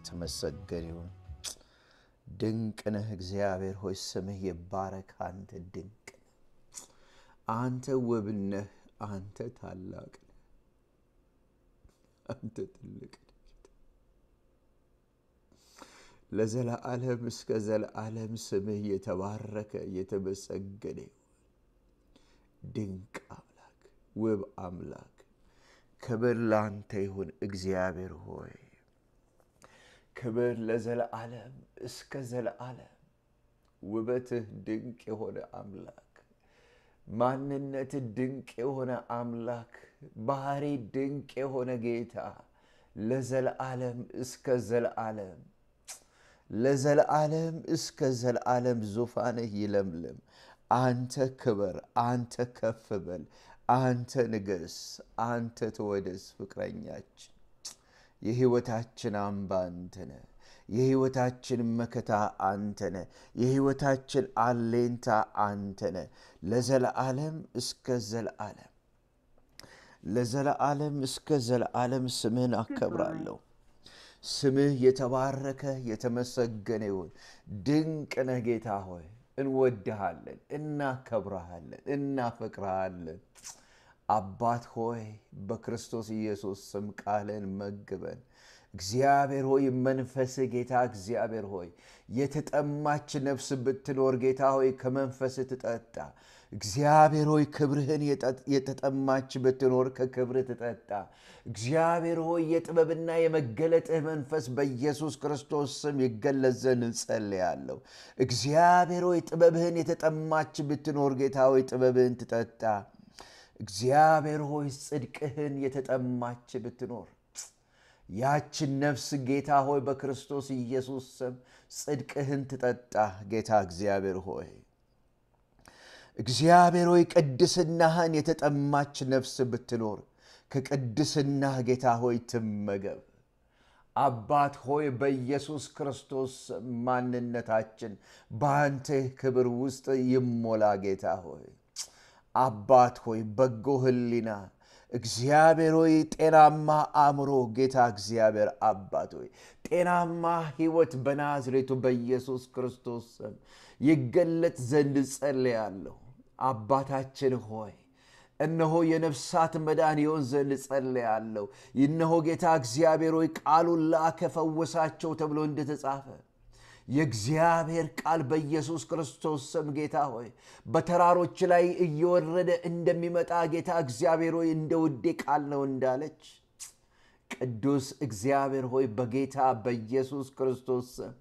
የተመሰገነ ይሁን። ድንቅ ነህ እግዚአብሔር ሆይ ስምህ ይባረክ። አንተ ድንቅ ነህ፣ አንተ ውብ ነህ፣ አንተ ታላቅ ነህ፣ አንተ ትልቅ ነህ። ለዘለዓለም እስከ ዘለዓለም ስምህ የተባረከ የተመሰገነ ይሁን። ድንቅ አምላክ፣ ውብ አምላክ፣ ክብር ላንተ ይሁን እግዚአብሔር ሆይ ክብር ለዘለዓለም እስከ ዘለዓለም። ውበትህ ድንቅ የሆነ አምላክ፣ ማንነትህ ድንቅ የሆነ አምላክ፣ ባህሪ ድንቅ የሆነ ጌታ ለዘለዓለም እስከ ዘለዓለም ለዘለዓለም እስከ ዘለዓለም ዙፋንህ ይለምልም። አንተ ክበር፣ አንተ ከፍ በል፣ አንተ ንገስ፣ አንተ ተወደስ። ፍቅረኛችን የሕይወታችን አምባ አንተ ነህ። የሕይወታችን መከታ አንተ ነህ። የሕይወታችን አሌንታ አንተ ነህ። ለዘለዓለም እስከ ዘለዓለም ለዘለዓለም እስከ ዘለዓለም ስምህን አከብራለሁ። ስምህ የተባረከ የተመሰገነ ይሁን። ድንቅ ነህ ጌታ ሆይ፣ እንወድሃለን፣ እናከብረሃለን፣ እናፈቅረሃለን። አባት ሆይ በክርስቶስ ኢየሱስ ስም ቃልን መግበን እግዚአብሔር ሆይ መንፈስህ ጌታ እግዚአብሔር ሆይ የተጠማች ነፍስ ብትኖር ጌታ ሆይ ከመንፈስህ ትጠጣ። እግዚአብሔር ሆይ ክብርህን የተጠማች ብትኖር ከክብርህ ትጠጣ። እግዚአብሔር ሆይ የጥበብና የመገለጥህ መንፈስ በኢየሱስ ክርስቶስ ስም ይገለጽ ዘንድ እንጸልያለሁ። እግዚአብሔር ሆይ ጥበብህን የተጠማች ብትኖር ጌታ ሆይ ጥበብህን ትጠጣ። እግዚአብሔር ሆይ ጽድቅህን የተጠማች ብትኖር ያችን ነፍስ ጌታ ሆይ በክርስቶስ ኢየሱስ ስም ጽድቅህን ትጠጣ። ጌታ እግዚአብሔር ሆይ እግዚአብሔር ሆይ ቅድስናህን የተጠማች ነፍስ ብትኖር ከቅድስናህ ጌታ ሆይ ትመገብ። አባት ሆይ በኢየሱስ ክርስቶስ ማንነታችን በአንተ ክብር ውስጥ ይሞላ። ጌታ ሆይ አባት ሆይ በጎ ሕሊና እግዚአብሔር ሆይ ጤናማ አእምሮ ጌታ እግዚአብሔር አባት ሆይ ጤናማ ሕይወት በናዝሬቱ በኢየሱስ ክርስቶስ ስም ይገለጥ ዘንድ ጸልያለሁ። አባታችን ሆይ እነሆ የነፍሳት መዳን ይሆን ዘንድ ጸልያለሁ። እነሆ ጌታ እግዚአብሔር ሆይ ቃሉን ላከ ፈወሳቸው ተብሎ እንደተጻፈ የእግዚአብሔር ቃል በኢየሱስ ክርስቶስ ስም ጌታ ሆይ በተራሮች ላይ እየወረደ እንደሚመጣ ጌታ እግዚአብሔር ሆይ እንደ ውዴ ቃል ነው እንዳለች ቅዱስ እግዚአብሔር ሆይ በጌታ በኢየሱስ ክርስቶስ ስም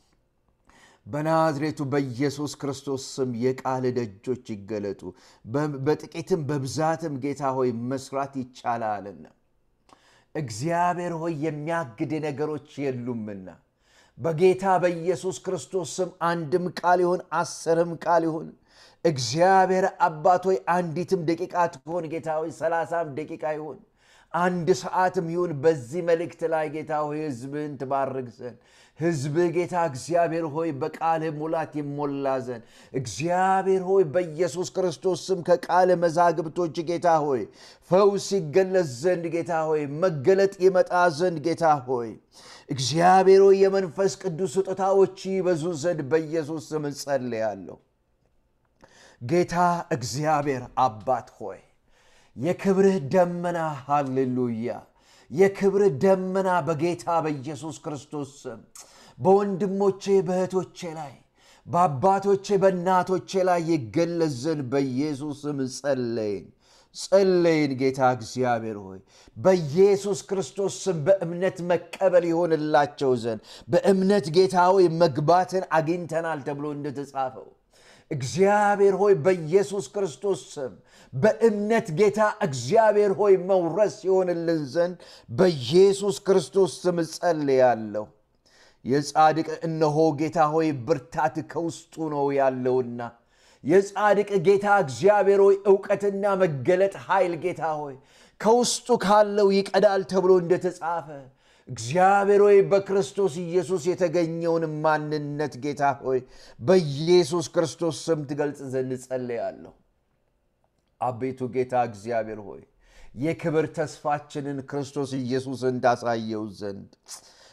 በናዝሬቱ በኢየሱስ ክርስቶስ ስም የቃል ደጆች ይገለጡ። በጥቂትም በብዛትም ጌታ ሆይ መስራት ይቻላልና እግዚአብሔር ሆይ የሚያግድ ነገሮች የሉምና በጌታ በኢየሱስ ክርስቶስ ስም አንድም ቃል ይሁን አስርም ቃል ይሁን እግዚአብሔር አባት ሆይ አንዲትም ደቂቃ ትሆን ጌታ ሆይ ሰላሳም ደቂቃ ይሁን አንድ ሰዓትም ይሁን በዚህ መልእክት ላይ ጌታ ሆይ ሕዝብህን ትባርክ ዘንድ ሕዝብህ ጌታ እግዚአብሔር ሆይ በቃልህ ሙላት ይሞላ ዘንድ እግዚአብሔር ሆይ በኢየሱስ ክርስቶስ ስም ከቃል መዛግብቶች ጌታ ሆይ ፈውስ ይገለጽ ዘንድ ጌታ ሆይ መገለጥ ይመጣ ዘንድ ጌታ ሆይ እግዚአብሔር ሆይ የመንፈስ ቅዱስ ስጦታዎች ይበዙ ዘንድ በኢየሱስ ስም እንጸልያለሁ። ጌታ እግዚአብሔር አባት ሆይ የክብርህ ደመና ሃሌሉያ፣ የክብርህ ደመና በጌታ በኢየሱስ ክርስቶስ ስም በወንድሞቼ በእህቶቼ ላይ በአባቶቼ በእናቶቼ ላይ ይገለጽ ዘንድ በኢየሱስ ስም ጸለይን ጸለይን። ጌታ እግዚአብሔር ሆይ በኢየሱስ ክርስቶስ ስም በእምነት መቀበል ይሆንላቸው ዘንድ በእምነት ጌታ ሆይ መግባትን አግኝተናል ተብሎ እንደተጻፈው እግዚአብሔር ሆይ በኢየሱስ ክርስቶስ ስም በእምነት ጌታ እግዚአብሔር ሆይ መውረስ ይሆንልን ዘንድ በኢየሱስ ክርስቶስ ስም ጸልያለሁ። የጻድቅ እነሆ ጌታ ሆይ ብርታት ከውስጡ ነው ያለውና የጻድቅ ጌታ እግዚአብሔር ሆይ እውቀትና መገለጥ ኃይል ጌታ ሆይ ከውስጡ ካለው ይቀዳል ተብሎ እንደተጻፈ እግዚአብሔር ሆይ በክርስቶስ ኢየሱስ የተገኘውን ማንነት ጌታ ሆይ በኢየሱስ ክርስቶስ ስም ትገልጽ ዘንድ ጸልያለሁ። አቤቱ ጌታ እግዚአብሔር ሆይ የክብር ተስፋችንን ክርስቶስ ኢየሱስ እንዳሳየው ዘንድ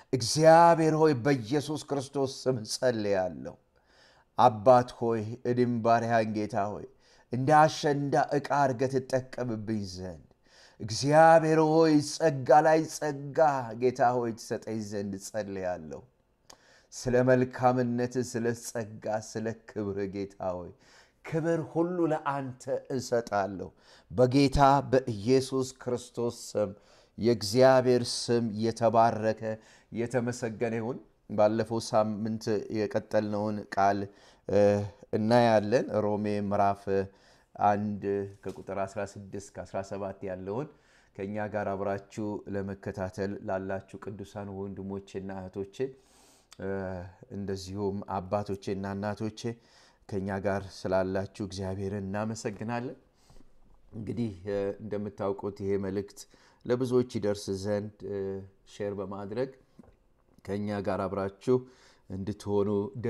እግዚአብሔር ሆይ በኢየሱስ ክርስቶስ ስም ጸልያለሁ። አባት ሆይ እኔም ባሪያህን ጌታ ሆይ እንደ አሸንዳ ዕቃ አድርገህ ትጠቀምብኝ ዘንድ እግዚአብሔር ሆይ ጸጋ ላይ ጸጋ ጌታ ሆይ ትሰጠኝ ዘንድ ጸልያለሁ። ስለ መልካምነት፣ ስለ ጸጋ፣ ስለ ክብር ጌታ ሆይ ክብር ሁሉ ለአንተ እሰጣለሁ። በጌታ በኢየሱስ ክርስቶስ ስም የእግዚአብሔር ስም የተባረከ የተመሰገነ ይሁን። ባለፈው ሳምንት የቀጠልነውን ቃል እናያለን። ሮሜ ምዕራፍ አንድ ከቁጥር 16 ከ17 ያለውን ከእኛ ጋር አብራችሁ ለመከታተል ላላችሁ ቅዱሳን ወንድሞቼና እህቶቼ እንደዚሁም አባቶቼና እናቶቼ ከእኛ ጋር ስላላችሁ እግዚአብሔርን እናመሰግናለን። እንግዲህ እንደምታውቁት ይሄ መልእክት ለብዙዎች ይደርስ ዘንድ ሼር በማድረግ ከእኛ ጋር አብራችሁ እንድትሆኑ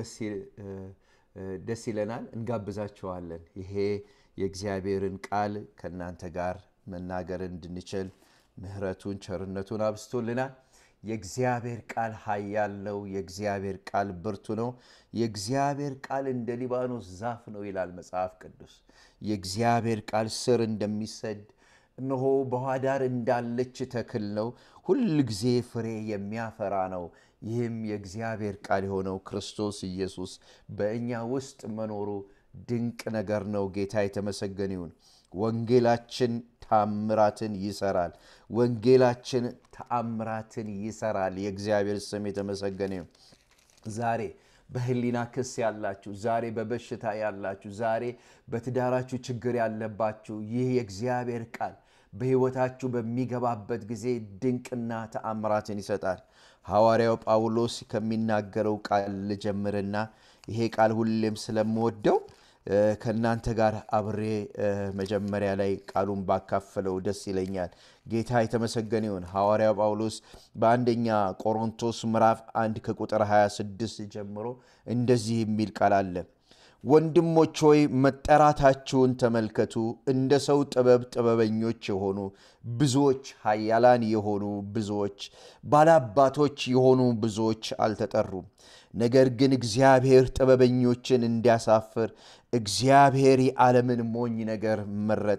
ደስ ይለናል፣ እንጋብዛችኋለን። ይሄ የእግዚአብሔርን ቃል ከእናንተ ጋር መናገር እንድንችል ምሕረቱን ቸርነቱን አብስቶልናል። የእግዚአብሔር ቃል ኃያል ነው። የእግዚአብሔር ቃል ብርቱ ነው። የእግዚአብሔር ቃል እንደ ሊባኖስ ዛፍ ነው ይላል መጽሐፍ ቅዱስ። የእግዚአብሔር ቃል ስር እንደሚሰድ እነሆ በውኃ ዳር እንዳለች ተክል ነው። ሁል ጊዜ ፍሬ የሚያፈራ ነው። ይህም የእግዚአብሔር ቃል የሆነው ክርስቶስ ኢየሱስ በእኛ ውስጥ መኖሩ ድንቅ ነገር ነው። ጌታ የተመሰገነ ይሁን። ወንጌላችን ተአምራትን ይሰራል። ወንጌላችን ተአምራትን ይሰራል። የእግዚአብሔር ስም የተመሰገነ ይሁን። ዛሬ በህሊና ክስ ያላችሁ፣ ዛሬ በበሽታ ያላችሁ፣ ዛሬ በትዳራችሁ ችግር ያለባችሁ ይህ የእግዚአብሔር ቃል በሕይወታችሁ በሚገባበት ጊዜ ድንቅና ተአምራትን ይሰጣል። ሐዋርያው ጳውሎስ ከሚናገረው ቃል ልጀምርና ይሄ ቃል ሁሌም ስለምወደው ከእናንተ ጋር አብሬ መጀመሪያ ላይ ቃሉን ባካፈለው ደስ ይለኛል። ጌታ የተመሰገነ ይሁን። ሐዋርያው ጳውሎስ በአንደኛ ቆሮንቶስ ምዕራፍ አንድ ከቁጥር 26 ጀምሮ እንደዚህ የሚል ቃል አለ። ወንድሞች ሆይ መጠራታችሁን ተመልከቱ። እንደ ሰው ጥበብ ጥበበኞች የሆኑ ብዙዎች፣ ኃያላን የሆኑ ብዙዎች፣ ባላባቶች የሆኑ ብዙዎች አልተጠሩም። ነገር ግን እግዚአብሔር ጥበበኞችን እንዲያሳፍር እግዚአብሔር የዓለምን ሞኝ ነገር መረጠ።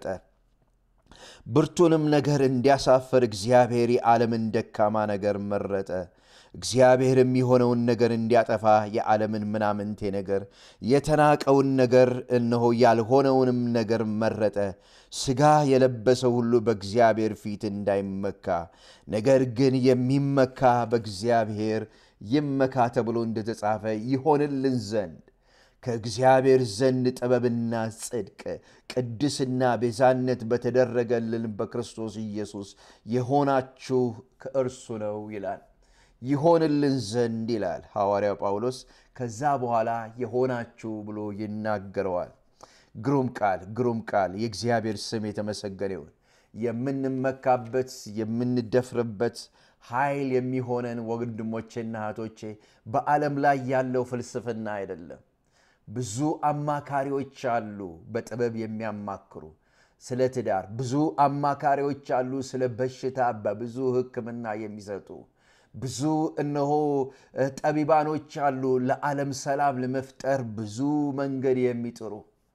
ብርቱንም ነገር እንዲያሳፍር እግዚአብሔር የዓለምን ደካማ ነገር መረጠ። እግዚአብሔር የሚሆነውን ነገር እንዲያጠፋ የዓለምን ምናምንቴ ነገር የተናቀውን ነገር እነሆ ያልሆነውንም ነገር መረጠ። ሥጋ የለበሰ ሁሉ በእግዚአብሔር ፊት እንዳይመካ፣ ነገር ግን የሚመካ በእግዚአብሔር ይመካ ተብሎ እንደተጻፈ ይሆንልን ዘንድ ከእግዚአብሔር ዘንድ ጥበብና ጽድቅ ቅድስና ቤዛነት በተደረገልን በክርስቶስ ኢየሱስ የሆናችሁ ከእርሱ ነው ይላል። ይሆንልን ዘንድ ይላል ሐዋርያው ጳውሎስ። ከዛ በኋላ የሆናችሁ ብሎ ይናገረዋል። ግሩም ቃል፣ ግሩም ቃል። የእግዚአብሔር ስም የተመሰገነ ይሁን። የምንመካበት የምንደፍርበት ኃይል የሚሆነን ወንድሞቼና እህቶቼ በዓለም ላይ ያለው ፍልስፍና አይደለም። ብዙ አማካሪዎች አሉ፣ በጥበብ የሚያማክሩ ስለ ትዳር። ብዙ አማካሪዎች አሉ፣ ስለ በሽታ በብዙ ሕክምና የሚሰጡ ብዙ እነሆ ጠቢባኖች አሉ፣ ለዓለም ሰላም ለመፍጠር ብዙ መንገድ የሚጥሩ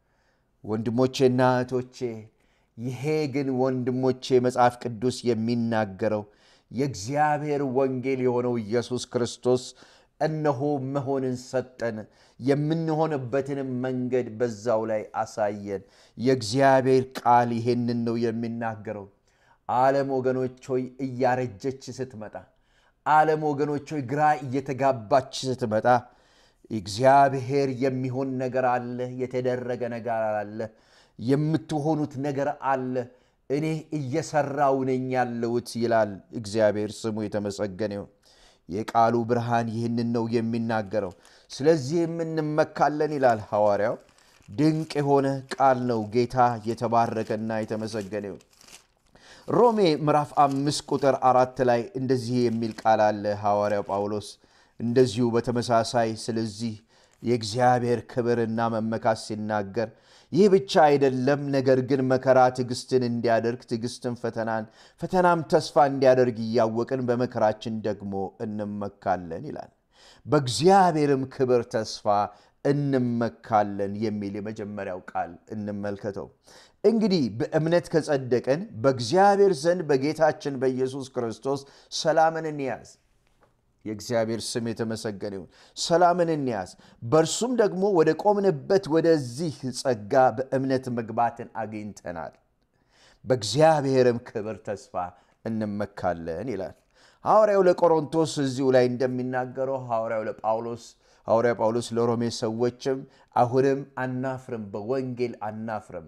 ወንድሞቼና እህቶቼ። ይሄ ግን ወንድሞቼ መጽሐፍ ቅዱስ የሚናገረው የእግዚአብሔር ወንጌል የሆነው ኢየሱስ ክርስቶስ እነሆ መሆንን ሰጠን፣ የምንሆንበትንም መንገድ በዛው ላይ አሳየን። የእግዚአብሔር ቃል ይሄንን ነው የሚናገረው። ዓለም ወገኖች ሆይ እያረጀች ስትመጣ፣ ዓለም ወገኖች ሆይ ግራ እየተጋባች ስትመጣ እግዚአብሔር የሚሆን ነገር አለ፣ የተደረገ ነገር አለ፣ የምትሆኑት ነገር አለ። እኔ እየሰራው ነኝ ያለሁት ይላል እግዚአብሔር። ስሙ የተመሰገነ ይሁን። የቃሉ ብርሃን ይህንን ነው የሚናገረው። ስለዚህም እንመካለን ይላል ሐዋርያው። ድንቅ የሆነ ቃል ነው። ጌታ የተባረከና የተመሰገነ ይሁን። ሮሜ ምዕራፍ አምስት ቁጥር አራት ላይ እንደዚህ የሚል ቃል አለ። ሐዋርያው ጳውሎስ እንደዚሁ በተመሳሳይ ስለዚህ የእግዚአብሔር ክብርና መመካት ሲናገር ይህ ብቻ አይደለም፣ ነገር ግን መከራ ትዕግስትን እንዲያደርግ፣ ትዕግስትን ፈተናን፣ ፈተናም ተስፋ እንዲያደርግ እያወቅን በመከራችን ደግሞ እንመካለን ይላል። በእግዚአብሔርም ክብር ተስፋ እንመካለን የሚል የመጀመሪያው ቃል እንመልከተው። እንግዲህ በእምነት ከጸደቅን በእግዚአብሔር ዘንድ በጌታችን በኢየሱስ ክርስቶስ ሰላምን እንያዝ። የእግዚአብሔር ስም የተመሰገነ ይሁን። ሰላምን እንያዝ፣ በእርሱም ደግሞ ወደ ቆምንበት ወደዚህ ጸጋ በእምነት መግባትን አግኝተናል። በእግዚአብሔርም ክብር ተስፋ እንመካለን ይላል ሐዋርያው ለቆሮንቶስ እዚሁ ላይ እንደሚናገረው ሐዋርያው ለጳውሎስ ሐዋርያ ጳውሎስ ለሮሜ ሰዎችም አሁንም አናፍርም፣ በወንጌል አናፍርም።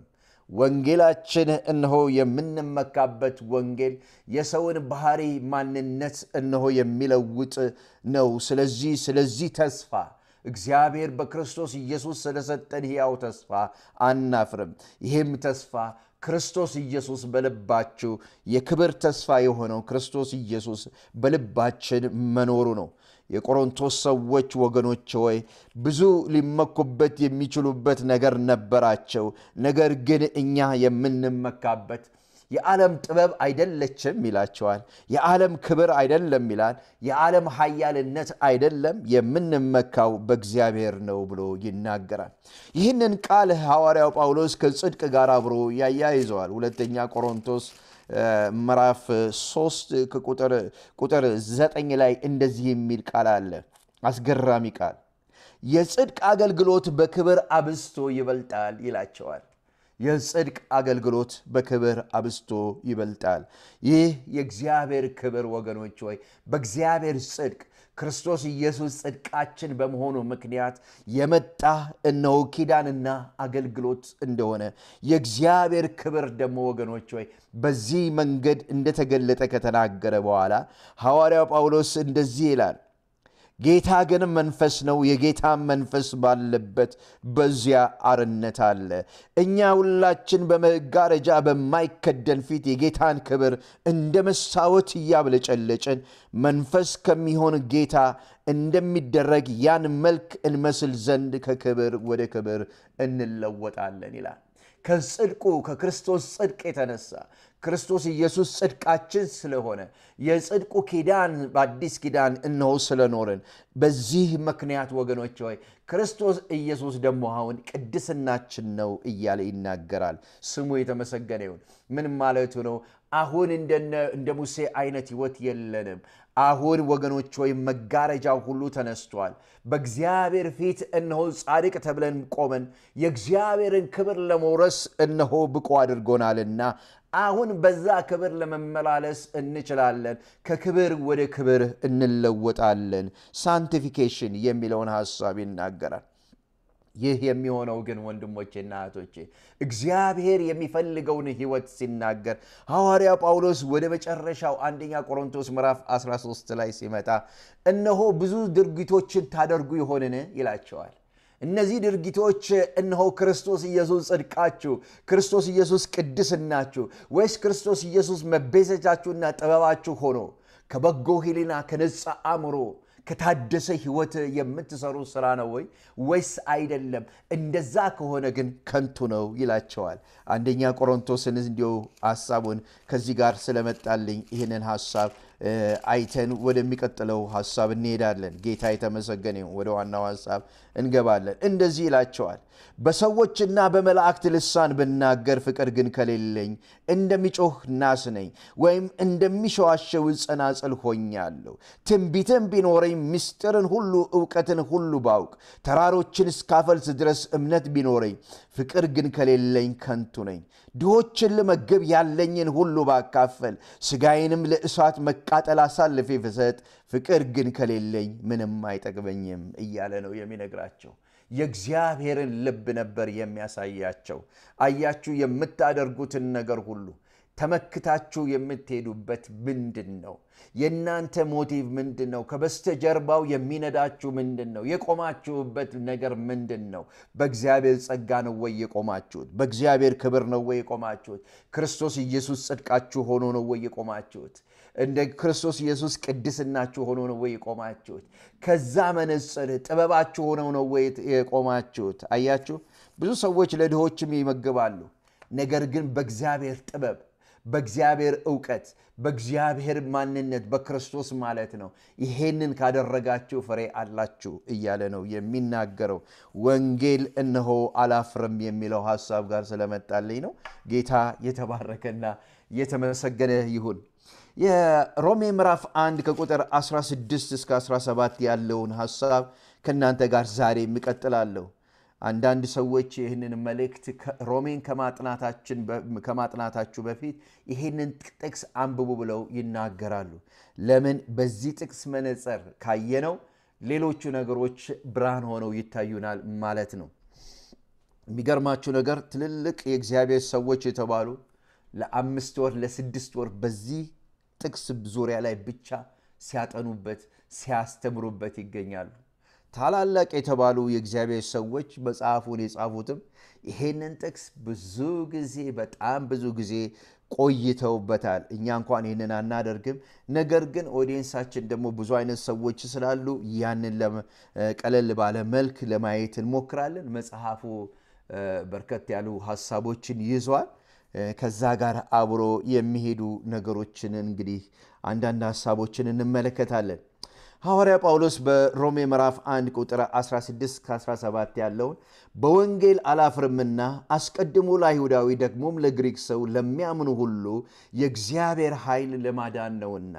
ወንጌላችን እነሆ የምንመካበት ወንጌል የሰውን ባህሪ ማንነት እነሆ የሚለውጥ ነው። ስለዚህ ስለዚህ ተስፋ እግዚአብሔር በክርስቶስ ኢየሱስ ስለሰጠን ሕያው ተስፋ አናፍርም። ይህም ተስፋ ክርስቶስ ኢየሱስ በልባችሁ የክብር ተስፋ የሆነው ክርስቶስ ኢየሱስ በልባችን መኖሩ ነው። የቆሮንቶስ ሰዎች ወገኖች ሆይ ብዙ ሊመኩበት የሚችሉበት ነገር ነበራቸው። ነገር ግን እኛ የምንመካበት የዓለም ጥበብ አይደለችም ይላቸዋል። የዓለም ክብር አይደለም ይላል። የዓለም ኃያልነት አይደለም፣ የምንመካው በእግዚአብሔር ነው ብሎ ይናገራል። ይህንን ቃል ሐዋርያው ጳውሎስ ከጽድቅ ጋር አብሮ ያያይዘዋል። ሁለተኛ ቆሮንቶስ ምዕራፍ 3 ቁጥር ዘጠኝ ላይ እንደዚህ የሚል ቃል አለ። አስገራሚ ቃል የጽድቅ አገልግሎት በክብር አብዝቶ ይበልጣል ይላቸዋል። የጽድቅ አገልግሎት በክብር አብዝቶ ይበልጣል። ይህ የእግዚአብሔር ክብር ወገኖች ሆይ በእግዚአብሔር ጽድቅ ክርስቶስ ኢየሱስ ጽድቃችን በመሆኑ ምክንያት የመጣ እነሆ ኪዳንና አገልግሎት እንደሆነ የእግዚአብሔር ክብር ደግሞ ወገኖች ሆይ በዚህ መንገድ እንደተገለጠ ከተናገረ በኋላ ሐዋርያው ጳውሎስ እንደዚህ ይላል ጌታ ግን መንፈስ ነው። የጌታ መንፈስ ባለበት በዚያ አርነት አለ። እኛ ሁላችን በመጋረጃ በማይከደን ፊት የጌታን ክብር እንደ መስታወት እያብለጨለጭን መንፈስ ከሚሆን ጌታ እንደሚደረግ ያን መልክ እንመስል ዘንድ ከክብር ወደ ክብር እንለወጣለን ይላል። ከጽድቁ ከክርስቶስ ጽድቅ የተነሳ ክርስቶስ ኢየሱስ ጽድቃችን ስለሆነ የጽድቁ ኪዳን በአዲስ ኪዳን እነሆ ስለኖርን በዚህ ምክንያት ወገኖች ሆይ ክርስቶስ ኢየሱስ ደግሞ አሁን ቅድስናችን ነው እያለ ይናገራል። ስሙ የተመሰገነ ይሁን። ምን ማለቱ ነው? አሁን እንደ ሙሴ አይነት ህይወት የለንም። አሁን ወገኖች ሆይ መጋረጃው ሁሉ ተነስቷል። በእግዚአብሔር ፊት እነሆ ጻድቅ ተብለን ቆመን የእግዚአብሔርን ክብር ለመውረስ እነሆ ብቁ አድርጎናልና አሁን በዛ ክብር ለመመላለስ እንችላለን። ከክብር ወደ ክብር እንለወጣለን። ሳንቲፊኬሽን የሚለውን ሐሳብ ይናገራል። ይህ የሚሆነው ግን ወንድሞቼና እህቶቼ እግዚአብሔር የሚፈልገውን ህይወት ሲናገር ሐዋርያ ጳውሎስ ወደ መጨረሻው አንደኛ ቆሮንቶስ ምዕራፍ 13 ላይ ሲመጣ እነሆ ብዙ ድርጊቶችን ታደርጉ ይሆንን ይላቸዋል። እነዚህ ድርጊቶች እነሆ ክርስቶስ ኢየሱስ ጽድቃችሁ፣ ክርስቶስ ኢየሱስ ቅድስናችሁ፣ ወይስ ክርስቶስ ኢየሱስ መቤዘቻችሁና ጥበባችሁ ሆኖ ከበጎ ሕሊና ከነጻ አእምሮ ከታደሰ ህይወት የምትሰሩ ስራ ነው ወይ ወይስ አይደለም? እንደዛ ከሆነ ግን ከንቱ ነው ይላቸዋል። አንደኛ ቆሮንቶስን እንዲሁ ሀሳቡን ከዚህ ጋር ስለመጣልኝ ይህንን ሀሳብ አይተን ወደሚቀጥለው ሀሳብ እንሄዳለን። ጌታ የተመሰገነ ወደ ዋናው ሀሳብ እንገባለን። እንደዚህ ይላቸዋል በሰዎችና በመላእክት ልሳን ብናገር ፍቅር ግን ከሌለኝ እንደሚጮህ ናስ ነኝ፣ ወይም እንደሚሸዋሸው ጸናጽል ሆኛለሁ። ትንቢትም ቢኖረኝ ምስጢርን ሁሉ እውቀትን ሁሉ ባውቅ ተራሮችን እስካፈልስ ድረስ እምነት ቢኖረኝ ፍቅር ግን ከሌለኝ ከንቱ ነኝ። ድሆችን ልመግብ ያለኝን ሁሉ ባካፈል ስጋዬንም ለእሳት መቃጠል አሳልፌ ብሰጥ ፍቅር ግን ከሌለኝ ምንም አይጠቅመኝም እያለ ነው የሚነግራቸው። የእግዚአብሔርን ልብ ነበር የሚያሳያቸው። አያችሁ፣ የምታደርጉትን ነገር ሁሉ ተመክታችሁ የምትሄዱበት ምንድን ነው? የእናንተ ሞቲቭ ምንድን ነው? ከበስተጀርባው የሚነዳችሁ ምንድን ነው? የቆማችሁበት ነገር ምንድን ነው? በእግዚአብሔር ጸጋ ነው ወይ የቆማችሁት? በእግዚአብሔር ክብር ነው ወይ የቆማችሁት? ክርስቶስ ኢየሱስ ጽድቃችሁ ሆኖ ነው ወይ የቆማችሁት? እንደ ክርስቶስ ኢየሱስ ቅድስናችሁ ሆኖ ነው ወይ የቆማችሁት? ከዛ መነጽር ጥበባችሁ ሆነው ነው ወይ የቆማችሁት? አያችሁ፣ ብዙ ሰዎች ለድሆችም ይመግባሉ። ነገር ግን በእግዚአብሔር ጥበብ፣ በእግዚአብሔር እውቀት፣ በእግዚአብሔር ማንነት በክርስቶስ ማለት ነው ይሄንን ካደረጋችሁ ፍሬ አላችሁ እያለ ነው የሚናገረው። ወንጌል እነሆ አላፍርም የሚለው ሀሳብ ጋር ስለመጣልኝ ነው። ጌታ የተባረከና የተመሰገነ ይሁን። የሮሜ ምዕራፍ 1 ከቁጥር 16 እስከ 17 ያለውን ሀሳብ ከእናንተ ጋር ዛሬ እቀጥላለሁ። አንዳንድ ሰዎች ይህንን መልእክት ሮሜን ከማጥናታችሁ በፊት ይህንን ጥቅስ አንብቡ ብለው ይናገራሉ። ለምን? በዚህ ጥቅስ መነጽር ካየነው ሌሎቹ ነገሮች ብርሃን ሆነው ይታዩናል ማለት ነው። የሚገርማችሁ ነገር ትልልቅ የእግዚአብሔር ሰዎች የተባሉ ለአምስት ወር ለስድስት ወር በዚህ ጥቅስ ዙሪያ ላይ ብቻ ሲያጠኑበት ሲያስተምሩበት ይገኛሉ። ታላላቅ የተባሉ የእግዚአብሔር ሰዎች መጽሐፉን የጻፉትም ይሄንን ጥቅስ ብዙ ጊዜ በጣም ብዙ ጊዜ ቆይተውበታል። እኛ እንኳን ይህንን አናደርግም። ነገር ግን ኦዲየንሳችን ደግሞ ብዙ አይነት ሰዎች ስላሉ ያንን ቀለል ባለ መልክ ለማየት እንሞክራለን። መጽሐፉ በርከት ያሉ ሀሳቦችን ይዟል። ከዛ ጋር አብሮ የሚሄዱ ነገሮችን እንግዲህ አንዳንድ ሀሳቦችን እንመለከታለን። ሐዋርያ ጳውሎስ በሮሜ ምዕራፍ 1 ቁጥር 16 17 ያለውን በወንጌል አላፍርምና አስቀድሞ ለአይሁዳዊ ደግሞም ለግሪክ ሰው ለሚያምኑ ሁሉ የእግዚአብሔር ኃይል ለማዳን ነውና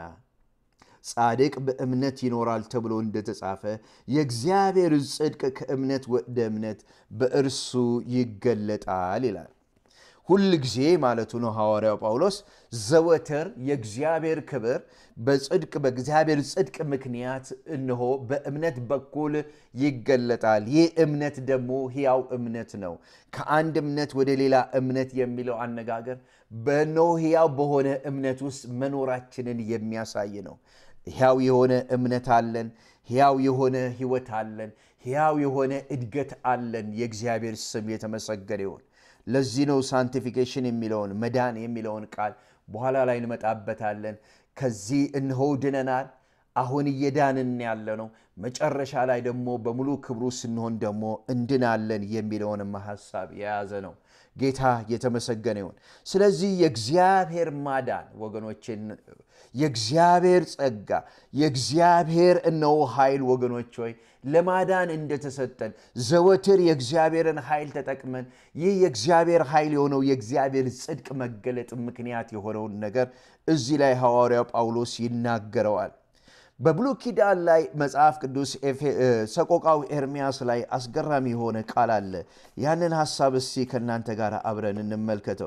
ጻድቅ በእምነት ይኖራል ተብሎ እንደተጻፈ የእግዚአብሔር ጽድቅ ከእምነት ወደ እምነት በእርሱ ይገለጣል ይላል። ሁል ጊዜ ማለቱ ነው ሐዋርያው ጳውሎስ ዘወትር የእግዚአብሔር ክብር በጽድቅ በእግዚአብሔር ጽድቅ ምክንያት እነሆ በእምነት በኩል ይገለጣል። ይህ እምነት ደግሞ ሕያው እምነት ነው። ከአንድ እምነት ወደ ሌላ እምነት የሚለው አነጋገር በእነሆ ሕያው በሆነ እምነት ውስጥ መኖራችንን የሚያሳይ ነው። ሕያው የሆነ እምነት አለን። ሕያው የሆነ ሕይወት አለን። ሕያው የሆነ እድገት አለን። የእግዚአብሔር ስም የተመሰገነ ይሁን። ለዚህ ነው ሳንቲፊኬሽን የሚለውን መዳን የሚለውን ቃል በኋላ ላይ እንመጣበታለን። ከዚህ እንሆ ድነናል፣ አሁን እየዳንን ያለ ነው። መጨረሻ ላይ ደግሞ በሙሉ ክብሩ ስንሆን ደግሞ እንድናለን የሚለውንም ሀሳብ የያዘ ነው። ጌታ የተመሰገነ ይሁን። ስለዚህ የእግዚአብሔር ማዳን ወገኖችን የእግዚአብሔር ጸጋ የእግዚአብሔር እነሆ ኃይል ወገኖች ሆይ ለማዳን እንደተሰጠን ዘወትር የእግዚአብሔርን ኃይል ተጠቅመን ይህ የእግዚአብሔር ኃይል የሆነው የእግዚአብሔር ጽድቅ መገለጥ ምክንያት የሆነውን ነገር እዚህ ላይ ሐዋርያው ጳውሎስ ይናገረዋል። በብሉይ ኪዳን ላይ መጽሐፍ ቅዱስ ሰቆቃው ኤርሚያስ ላይ አስገራሚ የሆነ ቃል አለ። ያንን ሐሳብ እስቲ ከእናንተ ጋር አብረን እንመልከተው።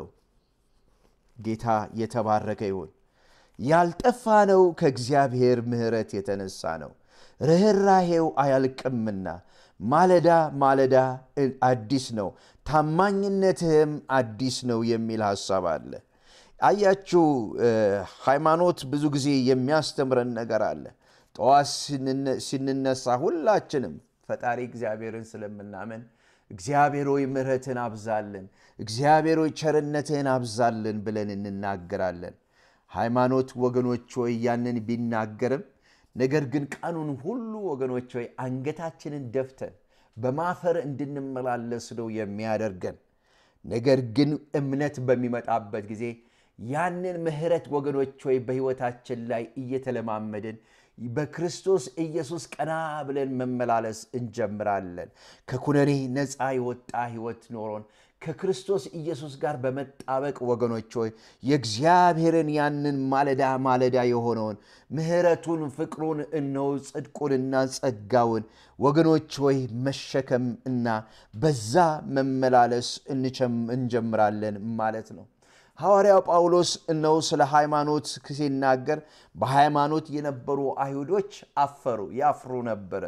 ጌታ የተባረከ ይሁን። ያልጠፋ ነው ከእግዚአብሔር ምሕረት የተነሳ ነው ርኅራሄው አያልቅምና ማለዳ ማለዳ አዲስ ነው ታማኝነትህም አዲስ ነው የሚል ሐሳብ አለ። አያችሁ ሃይማኖት ብዙ ጊዜ የሚያስተምረን ነገር አለ። ጠዋት ስንነሳ ሁላችንም ፈጣሪ እግዚአብሔርን ስለምናመን እግዚአብሔር ሆይ ምሕረትን አብዛልን፣ እግዚአብሔር ሆይ ቸርነትህን አብዛልን ብለን እንናገራለን። ሃይማኖት ወገኖች ሆይ ያንን ቢናገርም ነገር ግን ቀኑን ሁሉ ወገኖች ሆይ አንገታችንን ደፍተን በማፈር እንድንመላለስ ነው የሚያደርገን። ነገር ግን እምነት በሚመጣበት ጊዜ ያንን ምሕረት ወገኖች ሆይ በሕይወታችን ላይ እየተለማመድን በክርስቶስ ኢየሱስ ቀና ብለን መመላለስ እንጀምራለን። ከኩነኔ ነፃ የወጣ ሕይወት ኖሮን ከክርስቶስ ኢየሱስ ጋር በመጣበቅ ወገኖች ሆይ የእግዚአብሔርን ያንን ማለዳ ማለዳ የሆነውን ምሕረቱን፣ ፍቅሩን፣ እነሆ ጽድቁንና ጸጋውን ወገኖች ሆይ መሸከም እና በዛ መመላለስ እንጀምራለን ማለት ነው። ሐዋርያው ጳውሎስ እነሆ ስለ ሃይማኖት ሲናገር በሃይማኖት የነበሩ አይሁዶች አፈሩ፣ ያፍሩ ነበረ።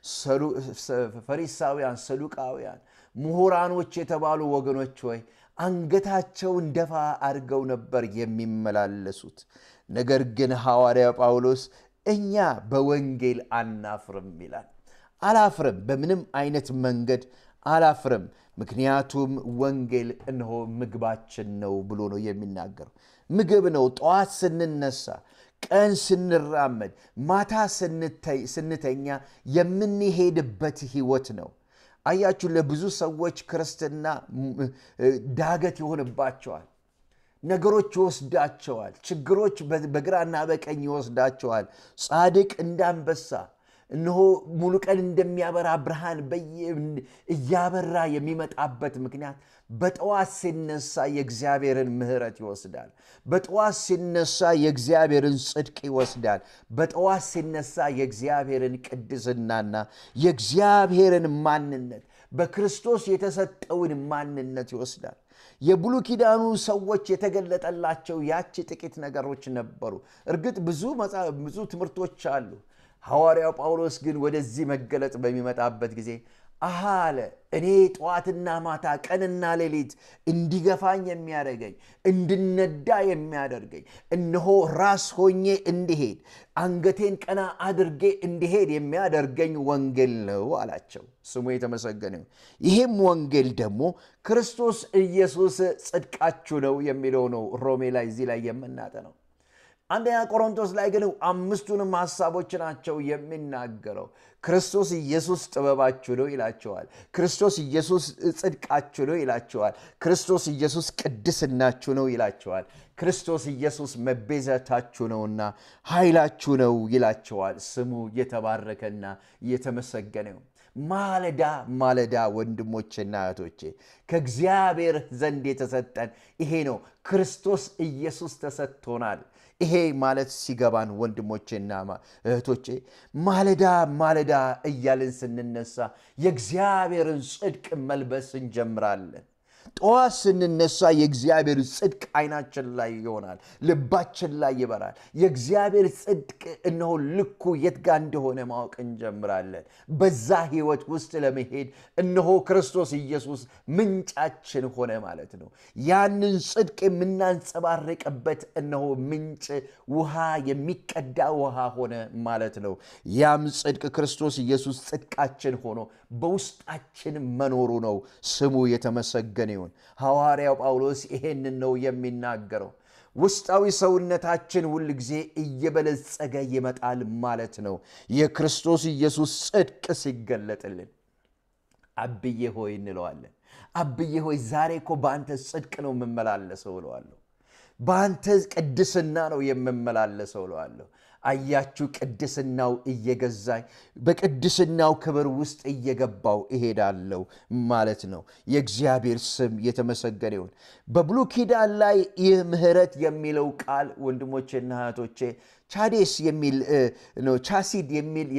ፈሪሳውያን፣ ሰዱቃውያን ምሁራኖች የተባሉ ወገኖች ሆይ አንገታቸውን ደፋ አድርገው ነበር የሚመላለሱት። ነገር ግን ሐዋርያ ጳውሎስ እኛ በወንጌል አናፍርም ይላል። አላፍርም፣ በምንም አይነት መንገድ አላፍርም፣ ምክንያቱም ወንጌል እነሆ ምግባችን ነው ብሎ ነው የሚናገረው። ምግብ ነው። ጠዋት ስንነሳ፣ ቀን ስንራመድ፣ ማታ ስንተኛ የምንሄድበት ህይወት ነው። አያችሁ፣ ለብዙ ሰዎች ክርስትና ዳገት ይሆንባቸዋል። ነገሮች ይወስዳቸዋል። ችግሮች በግራና በቀኝ ይወስዳቸዋል። ጻድቅ እንዳንበሳ እነሆ ሙሉ ቀን እንደሚያበራ ብርሃን እያበራ የሚመጣበት ምክንያት በጠዋት ሲነሳ የእግዚአብሔርን ምሕረት ይወስዳል። በጠዋት ሲነሳ የእግዚአብሔርን ጽድቅ ይወስዳል። በጠዋት ሲነሳ የእግዚአብሔርን ቅድስናና የእግዚአብሔርን ማንነት በክርስቶስ የተሰጠውን ማንነት ይወስዳል። የብሉይ ኪዳኑ ሰዎች የተገለጠላቸው ያቺ ጥቂት ነገሮች ነበሩ። እርግጥ ብዙ ብዙ ትምህርቶች አሉ። ሐዋርያው ጳውሎስ ግን ወደዚህ መገለጥ በሚመጣበት ጊዜ አሃ አለ እኔ ጠዋትና ማታ ቀንና ሌሊት እንዲገፋኝ የሚያደርገኝ እንድነዳ የሚያደርገኝ እነሆ ራስ ሆኜ እንዲሄድ አንገቴን ቀና አድርጌ እንዲሄድ የሚያደርገኝ ወንጌል ነው አላቸው። ስሙ የተመሰገነ። ይሄም ወንጌል ደግሞ ክርስቶስ ኢየሱስ ጽድቃችሁ ነው የሚለው ነው። ሮሜ ላይ እዚህ ላይ የምናጠነው አንደኛ ቆሮንቶስ ላይ ግን አምስቱንም ሀሳቦች ናቸው የሚናገረው። ክርስቶስ ኢየሱስ ጥበባችሁ ነው ይላቸዋል። ክርስቶስ ኢየሱስ ጽድቃችሁ ነው ይላቸዋል። ክርስቶስ ኢየሱስ ቅድስናችሁ ነው ይላቸዋል። ክርስቶስ ኢየሱስ መቤዘታችሁ ነውና ኃይላችሁ ነው ይላቸዋል። ስሙ የተባረከና የተመሰገነ ማለዳ ማለዳ ወንድሞቼና እህቶቼ ከእግዚአብሔር ዘንድ የተሰጠን ይሄ ነው። ክርስቶስ ኢየሱስ ተሰጥቶናል። ይሄ ማለት ሲገባን ወንድሞቼና እህቶቼ ማለዳ ማለዳ እያልን ስንነሳ የእግዚአብሔርን ጽድቅ መልበስ እንጀምራለን። ጠዋት ስንነሳ የእግዚአብሔር ጽድቅ አይናችን ላይ ይሆናል፣ ልባችን ላይ ይበራል። የእግዚአብሔር ጽድቅ እነሆ ልኩ የት ጋር እንደሆነ ማወቅ እንጀምራለን። በዛ ህይወት ውስጥ ለመሄድ እነሆ ክርስቶስ ኢየሱስ ምንጫችን ሆነ ማለት ነው። ያንን ጽድቅ የምናንጸባርቅበት እነሆ ምንጭ ውሃ፣ የሚቀዳ ውሃ ሆነ ማለት ነው። ያም ጽድቅ ክርስቶስ ኢየሱስ ጽድቃችን ሆኖ በውስጣችን መኖሩ ነው። ስሙ የተመሰገነ ይሁን። ሐዋርያው ጳውሎስ ይሄንን ነው የሚናገረው። ውስጣዊ ሰውነታችን ሁል ጊዜ እየበለጸገ ይመጣል ማለት ነው። የክርስቶስ ኢየሱስ ጽድቅ ሲገለጥልን አብዬ ሆይ እንለዋለን። አብዬ ሆይ ዛሬ እኮ በአንተ ጽድቅ ነው የምመላለሰው እለዋለሁ። በአንተ ቅድስና ነው የምመላለሰው እለዋለሁ። አያችሁ፣ ቅድስናው እየገዛኝ በቅድስናው ክብር ውስጥ እየገባው እሄዳለሁ ማለት ነው። የእግዚአብሔር ስም የተመሰገነ ይሁን። በብሉይ ኪዳን ላይ ይህ ምሕረት የሚለው ቃል ወንድሞቼና እህቶቼ ቻዴስ የሚል ነው። ቻሲድ የሚል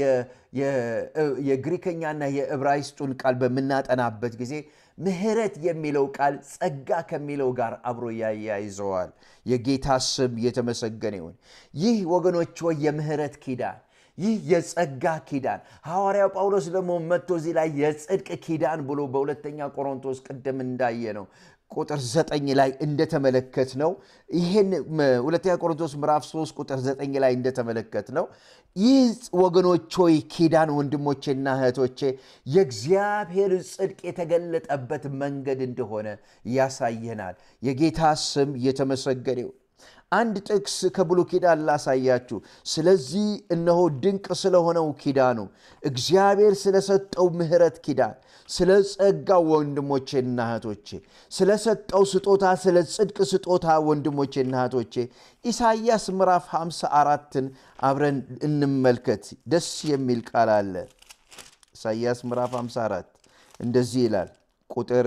የግሪከኛና የዕብራይስጡን ቃል በምናጠናበት ጊዜ ምሕረት የሚለው ቃል ጸጋ ከሚለው ጋር አብሮ ያያይዘዋል። የጌታ ስም የተመሰገነ ይሁን። ይህ ወገኖች ወይ የምሕረት ኪዳን ይህ የጸጋ ኪዳን ሐዋርያው ጳውሎስ ደግሞ መጥቶ እዚህ ላይ የጽድቅ ኪዳን ብሎ በሁለተኛ ቆሮንቶስ ቅድም እንዳየ ነው ቁጥር ዘጠኝ ላይ እንደተመለከት ነው። ይህን ሁለተኛ ቆሮንቶስ ምዕራፍ 3 ቁጥር ዘጠኝ ላይ እንደተመለከት ነው። ይህ ወገኖች ሆይ ኪዳን ወንድሞቼና እህቶቼ የእግዚአብሔር ጽድቅ የተገለጠበት መንገድ እንደሆነ ያሳየናል። የጌታ ስም የተመሰገነ ይሁን። አንድ ጥቅስ ከብሉይ ኪዳን ላሳያችሁ። ስለዚህ እነሆ ድንቅ ስለሆነው ኪዳኑ እግዚአብሔር ስለሰጠው ምሕረት ኪዳን ስለ ጸጋው ወንድሞቼና እህቶቼ ስለሰጠው ስጦታ ስለ ጽድቅ ስጦታ ወንድሞቼና እህቶቼ ኢሳይያስ ምዕራፍ 54ን አብረን እንመልከት። ደስ የሚል ቃል አለ። ኢሳይያስ ምዕራፍ 54 እንደዚህ ይላል ቁጥር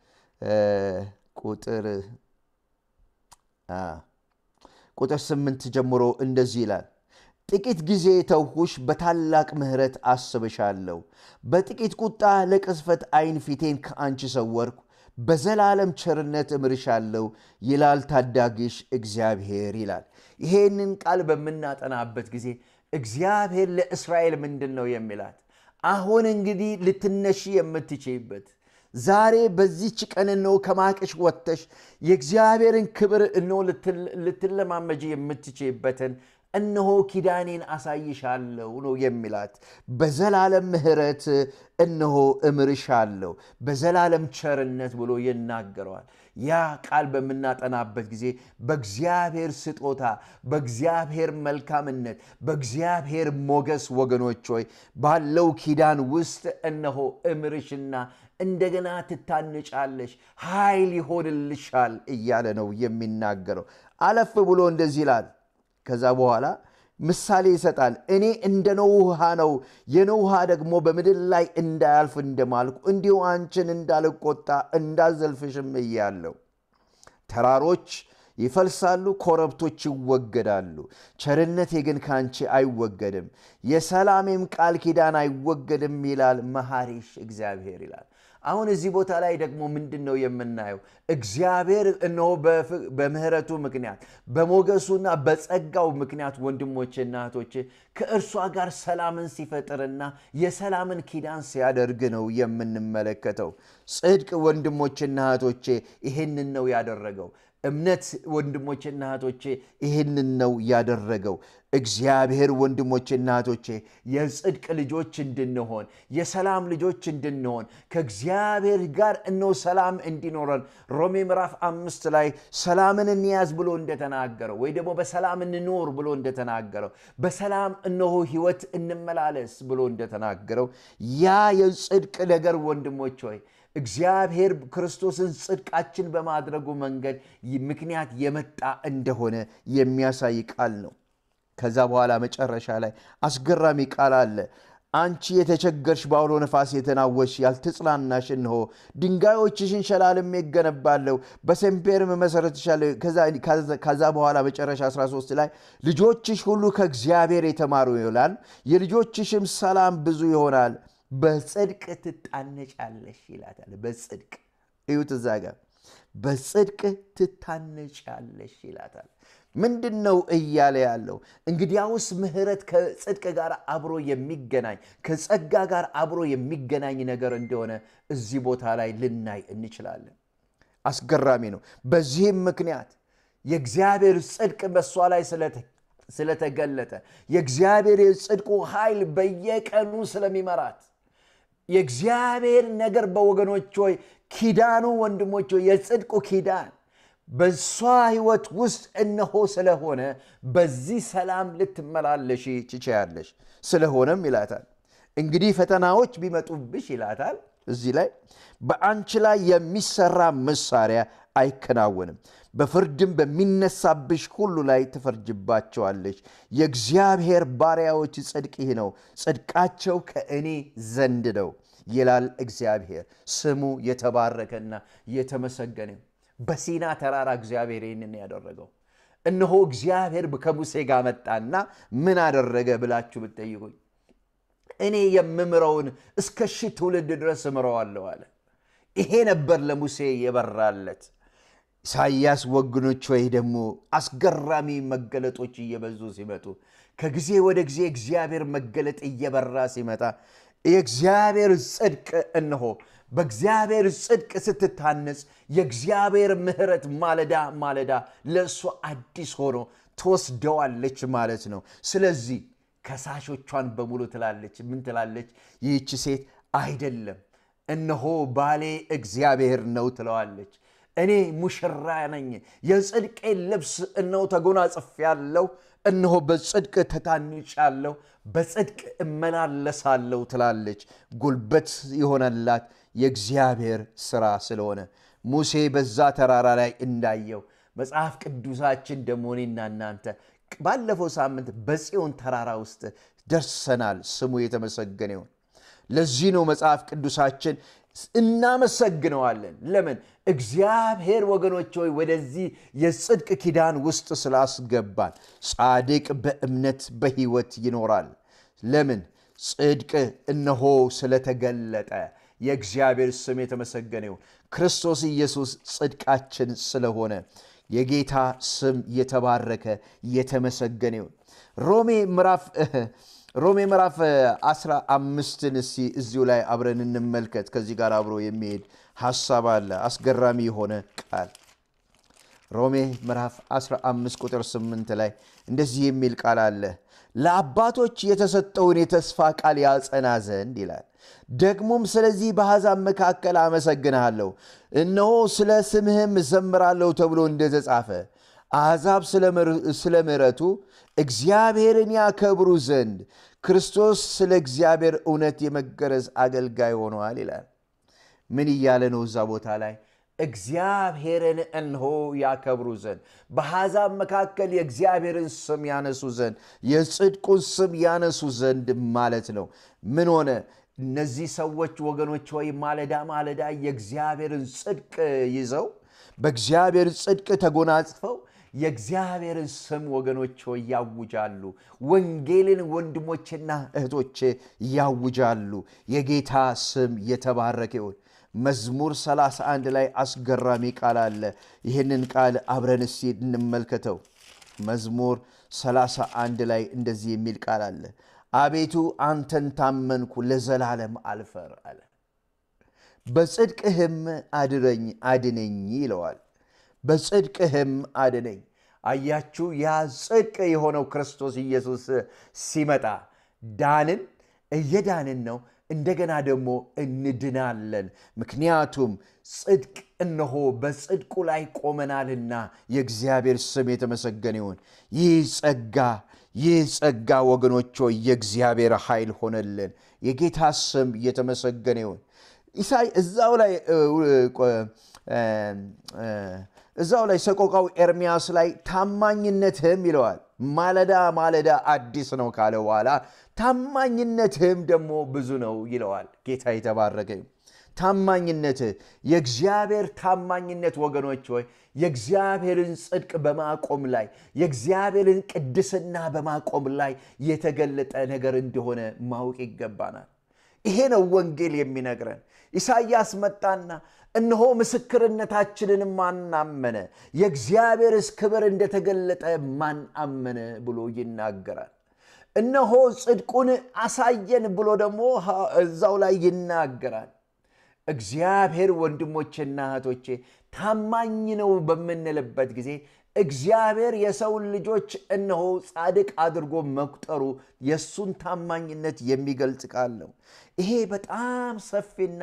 ቁጥር ቁጥር ስምንት ጀምሮ እንደዚህ ይላል ጥቂት ጊዜ ተውሁሽ፣ በታላቅ ምሕረት አስብሻለሁ። በጥቂት ቁጣ ለቅስፈት ዓይን ፊቴን ከአንቺ ሰወርኩ። በዘላለም ቸርነት እምርሻለሁ ይላል ታዳጊሽ እግዚአብሔር ይላል። ይሄንን ቃል በምናጠናበት ጊዜ እግዚአብሔር ለእስራኤል ምንድን ነው የሚላት? አሁን እንግዲህ ልትነሺ የምትችይበት ዛሬ በዚች ቀን ነው ከማቅሽ ወጥተሽ የእግዚአብሔርን ክብር እኖ ልትለማመጂ የምትችይበትን እነሆ ኪዳኔን አሳይሻለሁ ነው የሚላት። በዘላለም ምሕረት እነሆ እምርሻለሁ፣ በዘላለም ቸርነት ብሎ ይናገረዋል። ያ ቃል በምናጠናበት ጊዜ በእግዚአብሔር ስጦታ፣ በእግዚአብሔር መልካምነት፣ በእግዚአብሔር ሞገስ ወገኖች ሆይ ባለው ኪዳን ውስጥ እነሆ እምርሽና እንደገና ትታነጫለሽ፣ ኃይል ይሆንልሻል እያለ ነው የሚናገረው። አለፍ ብሎ እንደዚህ ይላል። ከዛ በኋላ ምሳሌ ይሰጣል። እኔ እንደ ኖህ ውሃ ነው፣ የኖህ ውሃ ደግሞ በምድር ላይ እንዳያልፍ እንደማልኩ እንዲሁ አንቺን እንዳልቆጣ እንዳዘልፍሽም እያለው ተራሮች ይፈልሳሉ፣ ኮረብቶች ይወገዳሉ፣ ቸርነቴ ግን ከአንቺ አይወገድም፣ የሰላሜም ቃል ኪዳን አይወገድም ይላል መሐሪሽ እግዚአብሔር ይላል። አሁን እዚህ ቦታ ላይ ደግሞ ምንድን ነው የምናየው? እግዚአብሔር እነሆ በምሕረቱ ምክንያት በሞገሱና በጸጋው ምክንያት ወንድሞቼና እህቶቼ ከእርሷ ጋር ሰላምን ሲፈጥርና የሰላምን ኪዳን ሲያደርግ ነው የምንመለከተው። ጽድቅ ወንድሞቼና እህቶቼ ይህንን ነው ያደረገው። እምነት ወንድሞቼና እህቶቼ ይህንን ነው ያደረገው። እግዚአብሔር ወንድሞቼና እህቶቼ የጽድቅ ልጆች እንድንሆን የሰላም ልጆች እንድንሆን ከእግዚአብሔር ጋር እነሆ ሰላም እንዲኖረን ሮሜ ምዕራፍ አምስት ላይ ሰላምን እንያዝ ብሎ እንደተናገረው ወይ ደግሞ በሰላም እንኖር ብሎ እንደተናገረው በሰላም እነሆ ሕይወት እንመላለስ ብሎ እንደተናገረው ያ የጽድቅ ነገር ወንድሞች ሆይ እግዚአብሔር ክርስቶስን ጽድቃችን በማድረጉ መንገድ ምክንያት የመጣ እንደሆነ የሚያሳይ ቃል ነው። ከዛ በኋላ መጨረሻ ላይ አስገራሚ ቃል አለ። አንቺ የተቸገርሽ በአውሎ ነፋስ የተናወሽ ያልተጽናናሽ፣ እንሆ ድንጋዮችሽን ሸላልሜ እገነባለሁ፣ በሰንፔርም እመሠርትሻለሁ። ከዛ በኋላ መጨረሻ 13 ላይ ልጆችሽ ሁሉ ከእግዚአብሔር የተማሩ ይሆናል፣ የልጆችሽም ሰላም ብዙ ይሆናል በጽድቅ ትታነጫለሽ ይላታል። በጽድቅ እዩት፣ እዛ ጋር በጽድቅ ትታነጫለሽ ይላታል። ምንድን ነው እያለ ያለው? እንግዲያውስ ምሕረት ከጽድቅ ጋር አብሮ የሚገናኝ ከጸጋ ጋር አብሮ የሚገናኝ ነገር እንደሆነ እዚህ ቦታ ላይ ልናይ እንችላለን። አስገራሚ ነው። በዚህም ምክንያት የእግዚአብሔር ጽድቅ በእሷ ላይ ስለተገለጠ የእግዚአብሔር የጽድቁ ኃይል በየቀኑ ስለሚመራት የእግዚአብሔር ነገር በወገኖች ሆይ ኪዳኑ ወንድሞች ሆይ የጽድቁ ኪዳን በእሷ ሕይወት ውስጥ እነሆ ስለሆነ በዚህ ሰላም ልትመላለሽ ትችያለሽ። ስለሆነም ይላታል እንግዲህ ፈተናዎች ቢመጡብሽ ይላታል እዚህ ላይ በአንቺ ላይ የሚሰራ መሳሪያ አይከናወንም፣ በፍርድም በሚነሳብሽ ሁሉ ላይ ትፈርጅባቸዋለች። የእግዚአብሔር ባሪያዎች ጽድቅ ይህ ነው፣ ጽድቃቸው ከእኔ ዘንድ ነው ይላል እግዚአብሔር። ስሙ የተባረከና የተመሰገነ። በሲና ተራራ እግዚአብሔር ይህንን ያደረገው እነሆ እግዚአብሔር ከሙሴ ጋር መጣና ምን አደረገ ብላችሁ ብትጠይቁኝ እኔ የምምረውን እስከ ሺህ ትውልድ ድረስ እምረዋለሁ አለ። ይሄ ነበር ለሙሴ የበራለት። ኢሳይያስ ወገኖች ወይ ደግሞ አስገራሚ መገለጦች እየበዙ ሲመጡ ከጊዜ ወደ ጊዜ እግዚአብሔር መገለጥ እየበራ ሲመጣ የእግዚአብሔር ጽድቅ እነሆ በእግዚአብሔር ጽድቅ ስትታነጽ የእግዚአብሔር ምሕረት ማለዳ ማለዳ ለእሱ አዲስ ሆኖ ትወስደዋለች ማለት ነው። ስለዚህ ከሳሾቿን በሙሉ ትላለች። ምን ትላለች? ይህች ሴት አይደለም እነሆ ባሌ እግዚአብሔር ነው ትለዋለች። እኔ ሙሽራ ነኝ፣ የጽድቄን ልብስ እነሆ ተጎናጽፌአለሁ፣ እነሆ በጽድቅ ተታንጫለሁ፣ በጽድቅ እመላለሳለሁ ትላለች። ጉልበት የሆነላት የእግዚአብሔር ሥራ ስለሆነ ሙሴ በዛ ተራራ ላይ እንዳየው መጽሐፍ ቅዱሳችን ደግሞ እኔና እናንተ ባለፈው ሳምንት በጽዮን ተራራ ውስጥ ደርሰናል። ስሙ የተመሰገነ ይሁን። ለዚህ ነው መጽሐፍ ቅዱሳችን እናመሰግነዋለን። ለምን? እግዚአብሔር ወገኖች ሆይ ወደዚህ የጽድቅ ኪዳን ውስጥ ስላስገባን። ጻድቅ በእምነት በሕይወት ይኖራል። ለምን? ጽድቅ እነሆ ስለተገለጠ። የእግዚአብሔር ስም የተመሰገነ ይሁን። ክርስቶስ ኢየሱስ ጽድቃችን ስለሆነ የጌታ ስም የተባረከ የተመሰገነ ይሁን። ሮሜ ምዕራፍ ሮሜ ምዕራፍ 15ን እስቲ እዚሁ ላይ አብረን እንመልከት። ከዚህ ጋር አብሮ የሚሄድ ሐሳብ አለ። አስገራሚ የሆነ ቃል ሮሜ ምዕራፍ 15 ቁጥር 8 ላይ እንደዚህ የሚል ቃል አለ። ለአባቶች የተሰጠውን የተስፋ ቃል ያጸና ዘንድ ይላል። ደግሞም ስለዚህ በአሕዛብ መካከል አመሰግንሃለሁ፣ እነሆ ስለ ስምህም እዘምራለሁ ተብሎ እንደተጻፈ አሕዛብ ስለ ምሕረቱ እግዚአብሔርን ያከብሩ ዘንድ ክርስቶስ ስለ እግዚአብሔር እውነት የመገረዝ አገልጋይ ሆነዋል ይላል። ምን እያለ ነው እዛ ቦታ ላይ? እግዚአብሔርን እንሆ ያከብሩ ዘንድ በአሕዛብ መካከል የእግዚአብሔርን ስም ያነሱ ዘንድ የጽድቁን ስም ያነሱ ዘንድ ማለት ነው። ምን ሆነ? እነዚህ ሰዎች ወገኖች ወይ ማለዳ ማለዳ የእግዚአብሔርን ጽድቅ ይዘው በእግዚአብሔር ጽድቅ ተጎናጽፈው የእግዚአብሔርን ስም ወገኖች ሆይ ያውጃሉ። ወንጌልን ወንድሞችና እህቶች ያውጃሉ። የጌታ ስም የተባረከ ይሁን። መዝሙር 31 ላይ አስገራሚ ቃል አለ። ይህንን ቃል አብረን እስቲ እንመልከተው። መዝሙር 31 ላይ እንደዚህ የሚል ቃል አለ። አቤቱ አንተን ታመንኩ፣ ለዘላለም አልፈር አለ። በጽድቅህም አድረኝ አድነኝ ይለዋል። በጽድቅህም አድነኝ። አያችሁ፣ ያ ጽድቅ የሆነው ክርስቶስ ኢየሱስ ሲመጣ ዳንን፣ እየዳንን ነው። እንደገና ደግሞ እንድናለን። ምክንያቱም ጽድቅ እነሆ በጽድቁ ላይ ቆመናልና የእግዚአብሔር ስም የተመሰገነ ይሁን። ይህ ጸጋ ይህ ጸጋ ወገኖች ሆይ የእግዚአብሔር ኃይል ሆነልን። የጌታ ስም የተመሰገነ ይሁን። ኢሳይ እዛው ላይ እዛው ላይ ሰቆቃው ኤርሚያስ ላይ ታማኝነትህም ይለዋል። ማለዳ ማለዳ አዲስ ነው ካለ በኋላ ታማኝነትህም ደግሞ ብዙ ነው ይለዋል። ጌታ የተባረከ ታማኝነትህ የእግዚአብሔር ታማኝነት ወገኖች ሆይ የእግዚአብሔርን ጽድቅ በማቆም ላይ የእግዚአብሔርን ቅድስና በማቆም ላይ የተገለጠ ነገር እንደሆነ ማወቅ ይገባናል። ይሄ ነው ወንጌል የሚነግረን። ኢሳይያስ መጣና እነሆ ምስክርነታችንን ማን አመነ? የእግዚአብሔርስ ክብር እንደተገለጠ ማን አመነ ብሎ ይናገራል። እነሆ ጽድቁን አሳየን ብሎ ደግሞ እዛው ላይ ይናገራል። እግዚአብሔር ወንድሞቼና እህቶቼ ታማኝ ነው በምንልበት ጊዜ እግዚአብሔር የሰውን ልጆች እነሆ ጻድቅ አድርጎ መቁጠሩ የእሱን ታማኝነት የሚገልጽ ቃል ነው። ይሄ በጣም ሰፊና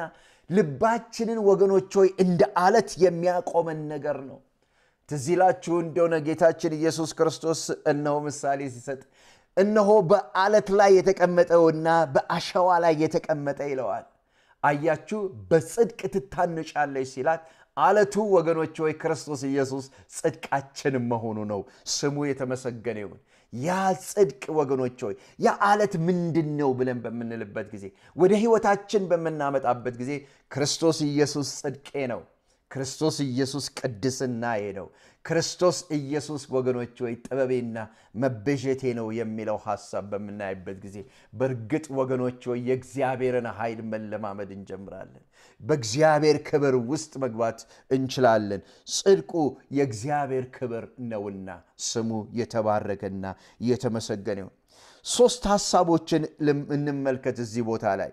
ልባችንን ወገኖች ሆይ እንደ አለት የሚያቆመን ነገር ነው። ትዝ ይላችሁ እንደሆነ ጌታችን ኢየሱስ ክርስቶስ እነሆ ምሳሌ ሲሰጥ እነሆ በአለት ላይ የተቀመጠውና በአሸዋ ላይ የተቀመጠ ይለዋል። አያችሁ፣ በጽድቅ ትታነጫለች ሲላት አለቱ ወገኖች ወይ ክርስቶስ ኢየሱስ ጽድቃችን መሆኑ ነው። ስሙ የተመሰገነ ይሁን። ያ ጽድቅ ወገኖች ሆይ ያ አለት ምንድን ነው ብለን በምንልበት ጊዜ ወደ ሕይወታችን በምናመጣበት ጊዜ ክርስቶስ ኢየሱስ ጽድቄ ነው። ክርስቶስ ኢየሱስ ቅድስናዬ ነው። ክርስቶስ ኢየሱስ ወገኖች ወይ ጥበቤና መቤዠቴ ነው የሚለው ሐሳብ በምናይበት ጊዜ በእርግጥ ወገኖች ወይ የእግዚአብሔርን ኃይል መለማመድ እንጀምራለን። በእግዚአብሔር ክብር ውስጥ መግባት እንችላለን። ጽድቁ የእግዚአብሔር ክብር ነውና ስሙ የተባረከና የተመሰገነ ይሁን። ሶስት ሐሳቦችን እንመልከት እዚህ ቦታ ላይ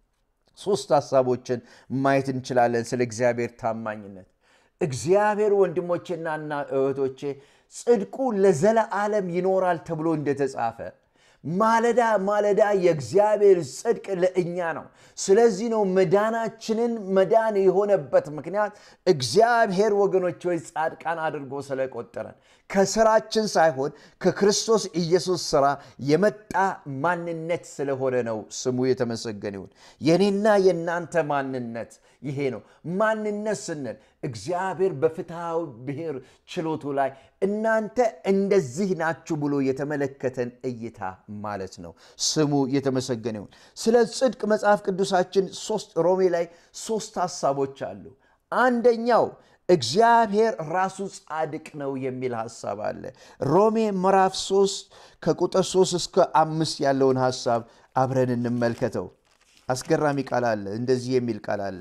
ሶስት ሐሳቦችን ማየት እንችላለን ስለ እግዚአብሔር ታማኝነት። እግዚአብሔር ወንድሞቼና እና እህቶቼ ጽድቁ ለዘለዓለም ይኖራል ተብሎ እንደተጻፈ ማለዳ ማለዳ የእግዚአብሔር ጽድቅ ለእኛ ነው። ስለዚህ ነው መዳናችንን መዳን የሆነበት ምክንያት እግዚአብሔር ወገኖች ወይ ጻድቃን አድርጎ ስለቆጠረን ከስራችን ሳይሆን ከክርስቶስ ኢየሱስ ስራ የመጣ ማንነት ስለሆነ ነው። ስሙ የተመሰገነ ይሁን። የኔና የእናንተ ማንነት ይሄ ነው። ማንነት ስንል እግዚአብሔር በፍትሐዊ ብሔር ችሎቱ ላይ እናንተ እንደዚህ ናችሁ ብሎ የተመለከተን እይታ ማለት ነው። ስሙ የተመሰገነ ይሁን። ስለ ጽድቅ መጽሐፍ ቅዱሳችን ሶስት ሮሜ ላይ ሶስት ሀሳቦች አሉ። አንደኛው እግዚአብሔር ራሱ ጻድቅ ነው የሚል ሐሳብ አለ። ሮሜ ምዕራፍ 3 ከቁጥር 3 እስከ አምስት ያለውን ሐሳብ አብረን እንመልከተው። አስገራሚ ቃል አለ። እንደዚህ የሚል ቃል አለ።